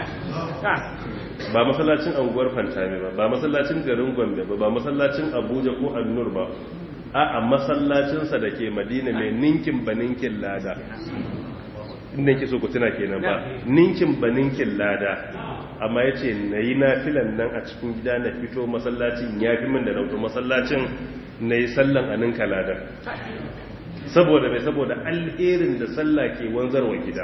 ba masallacin anguwar fantami ba ba masallacin garin gombe ba ba masallacin abuja ko annur ba a a masallacinsa da ke madina mai ninkin ba ninkin lada inda ke so ku tuna kenan ba ninkin ba ninkin lada amma ya ce na yi nafilan nan a cikin gida na fito masallacin ya fi min da na masallacin na yi sallan a ninka lada saboda mai saboda alherin da sallah ke wanzarwa gida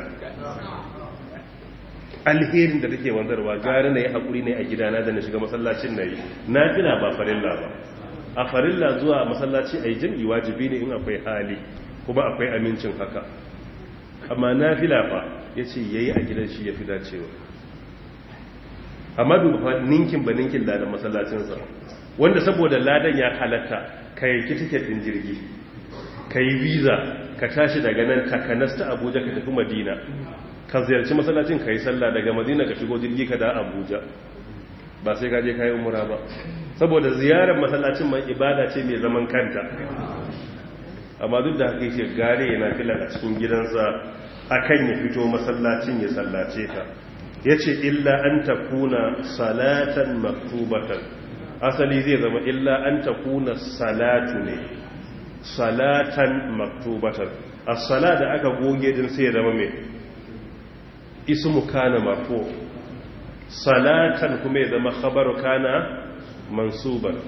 alherin da take wanzarwa gari na yi haƙuri ne a gidana da na shiga masallacin na yi na fila ba farilla ba a farilla zuwa masallaci a yi jam'i wajibi ne in akwai hali kuma akwai amincin haka amma na fila fa ya ce ya yi a gidan shi ya fi dacewa amma duba fa ninkin ba ninkin ladan masallacinsa wanda saboda ladan ya halatta ka yanki tiket ɗin jirgi ka yi visa ka tashi daga nan takanas ta abuja ka tafi madina ka ziyarci masallacin ka yi sallah daga madina ka shigo jirgi ka da abuja ba sai ka je ka yi umura ba saboda ziyarar masallacin mai ibada ce mai zaman kanta amma duk da haka yake gare yana filan a cikin gidansa akan ya fito masallacin ya sallace ta yace illa an takuna salatan maktubatan asali zai zama illa an takuna salatu ne salatan maktubatan as-sala da aka goge din sai ya zama mai ismu kana marfu salatan kuma ya zama khabaru kana mansuban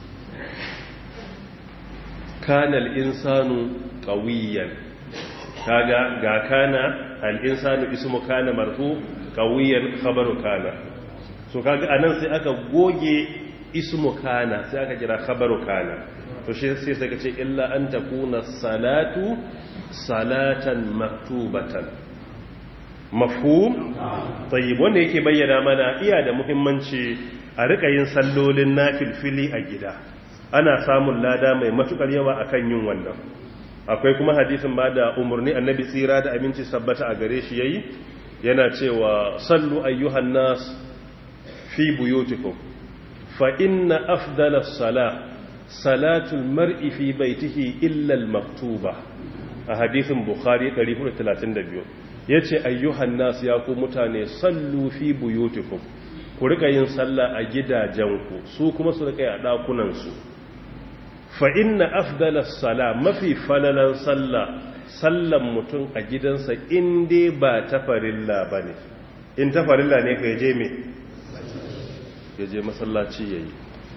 kana al-insanu qawiyan kaga ga kana al-insanu ismu kana marfu qawiyan khabaru kana so kaga anan sai aka goge ismu kana sai aka kira khabaru kana to shi sai sai kace illa an takuna salatu salatan maktubatan mafhum tayyib wanda yake bayyana mana iya da muhimmanci a rika yin sallolin nafilfili a gida ana samun lada mai matukar yawa akan yin wannan akwai kuma hadisin ba da umarni annabi tsira da aminci sabbata a gare shi yayi yana cewa sallu ayyuhan nas fi buyutikum fa inna afdala salah salatul mar'i fi baitihi illa al-maktuba a hadisin bukhari 432 yace ayyuhan nas ya ku mutane sallu fi buyutikum ku rika yin sallah a gidajenku su kuma su rika yi a dakunan su fa inna afdala sala mafi falalan sallah sallan mutum a gidansa in dai ba ta farilla bane in ta farilla ne ka je me ya je masallaci yayi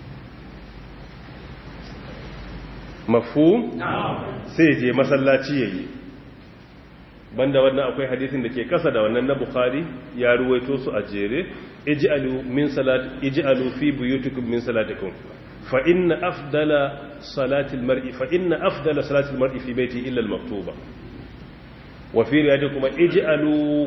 mafu sai je masallaci yayi banda wannan akwai hadisin da ke kasa da wannan na bukhari ya ruwaito su a jere ij'alu min salat ij'alu fi buyutikum min salatikum fa inna afdala salati almar'i fa inna afdala salati almar'i fi baiti illa almaktuba wa fi riwayatin kuma ij'alu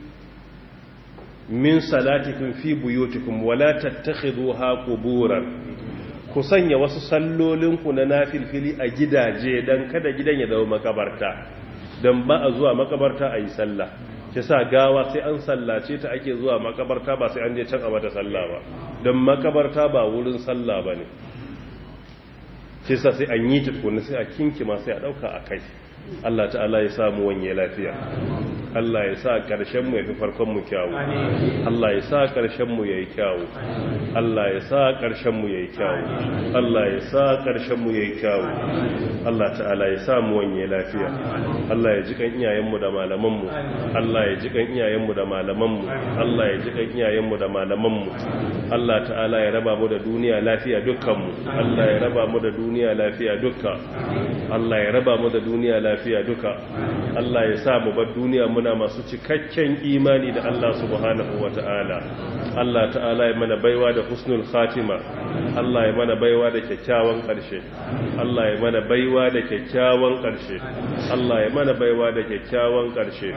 min salatikum fi buyutikum wa la tattakhiduha quburan ku sanya wasu sallolinku na nafilfili a gidaje don kada gidan ya zama makabarta don ba a zuwa makabarta a yi sallah shi sa gawa sai an sallace ta ake zuwa makabarta ba sai an je can a mata sallah ba don makabarta ba wurin sallah ba ne shi sa sai an yi tukuni sai a kinkima sai a ɗauka a kai Allah ta'ala ya samu wanye lafiya Allah ya sa ƙarshen mu ya fi farkon mu kyawu Allah ya sa ƙarshen mu yayi kyawu Allah ya sa ƙarshen mu yayi kyawu Allah ya sa ƙarshen mu yayi kyawu Allah ta'ala ya sa mu wanye lafiya Allah ya ji kan iyayen mu da malaman mu Allah ya ji kan iyayen mu da malaman mu Allah ya ji kan iyayen mu da malaman mu Allah ta'ala ya raba mu da duniya lafiya dukkan mu Allah ya raba mu da duniya lafiya dukka Allah ya raba mu da duniya lafiya duka Allah ya sa mu bar duniya muna masu cikakken imani da Allah subhanahu wata'ala Allah ta'ala ya mana baiwa da husnul khatima Allah ya mana baiwa da kyakkyawan ƙarshe Allah ya mana baiwa da kyakkyawan ƙarshe Allah ya mana baiwa da kyakkyawan ƙarshe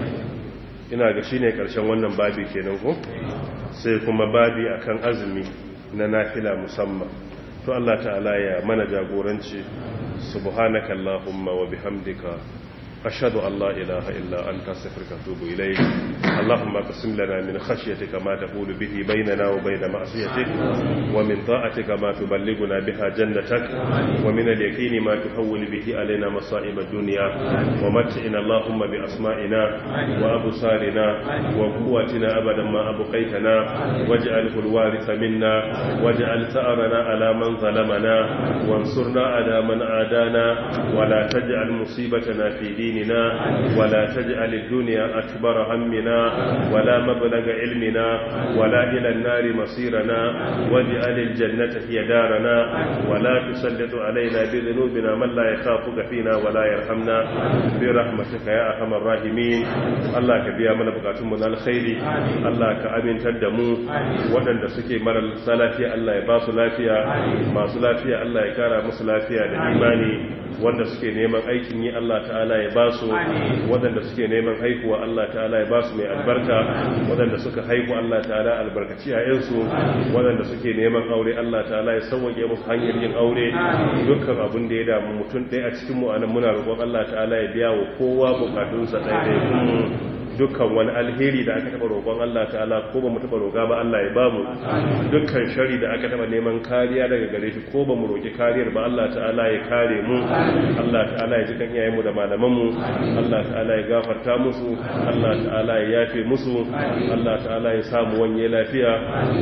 ina ga shine ƙarshen wannan babi kenan ko sai kuma babi akan azumi na nafila musamman to Allah ta'ala ya mana jagoranci subhanaka allahumma wa bihamdika ashhadu an la ilaha illa anta astaghfiruka wa atubu ilayk اللهم اقسم لنا من خشيتك ما تقول به بيننا وبين معصيتك ومن طاعتك ما تبلغنا بها جنتك ومن اليقين ما تحول به علينا مصائب الدنيا ومتعنا اللهم بأسمائنا وأبصارنا وقوتنا أبدا ما أبقيتنا واجعله الوارث منا واجعل ثأرنا على من ظلمنا وانصرنا على من عادانا ولا تجعل مصيبتنا في ديننا ولا تجعل الدنيا أكبر همنا ولا مبلغ علمنا ولا إلى النار مصيرنا واجعل الجنة هي دارنا ولا تسلط علينا بذنوبنا من لا يخافك فينا ولا يرحمنا برحمتك يا أرحم الراحمين الله كبيا من بقاتم الخير الله كأمين تدمو ودن سكي مر السلافية الله يباس لافية ما سلافية الله يكارا مسلافية لإيماني wanda suke neman aikin yi Allah ta'ala ya ba su waɗanda suke neman haihuwa Allah ta'ala ya ba su mai albarka waɗanda suka haihu Allah ta'ala albarkaci yayansu waɗanda suke neman aure Allah ta'ala ya sauwaƙe musu hanyar yin aure dukkan abin da ya damu mutum ɗaya a cikin mu anan muna roƙon Allah ta'ala ya biya wa kowa bukatunsa ɗaya dukkan wani alheri da aka taba roƙon Allah ta'ala ko ba mu taba roƙa ba Allah ya bamu dukkan shari da aka taba neman kariya daga gare shi ko ba mu roƙi kariyar ba Allah ta'ala ya kare mu Allah ta'ala ya ji kan iyayenmu da malaman mu Allah ta'ala ya gafarta musu Allah ta'ala ya yafe musu Allah ta'ala ya samu wanye lafiya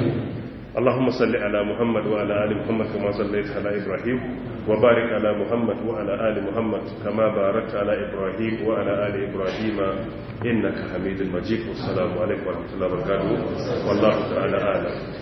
اللهم صل على محمد وعلى آل محمد كما صليت على إبراهيم وبارك على محمد وعلى آل محمد كما باركت على إبراهيم وعلى آل إبراهيم إنك حميد مجيد والسلام عليكم ورحمة الله وبركاته والله تعالى أعلم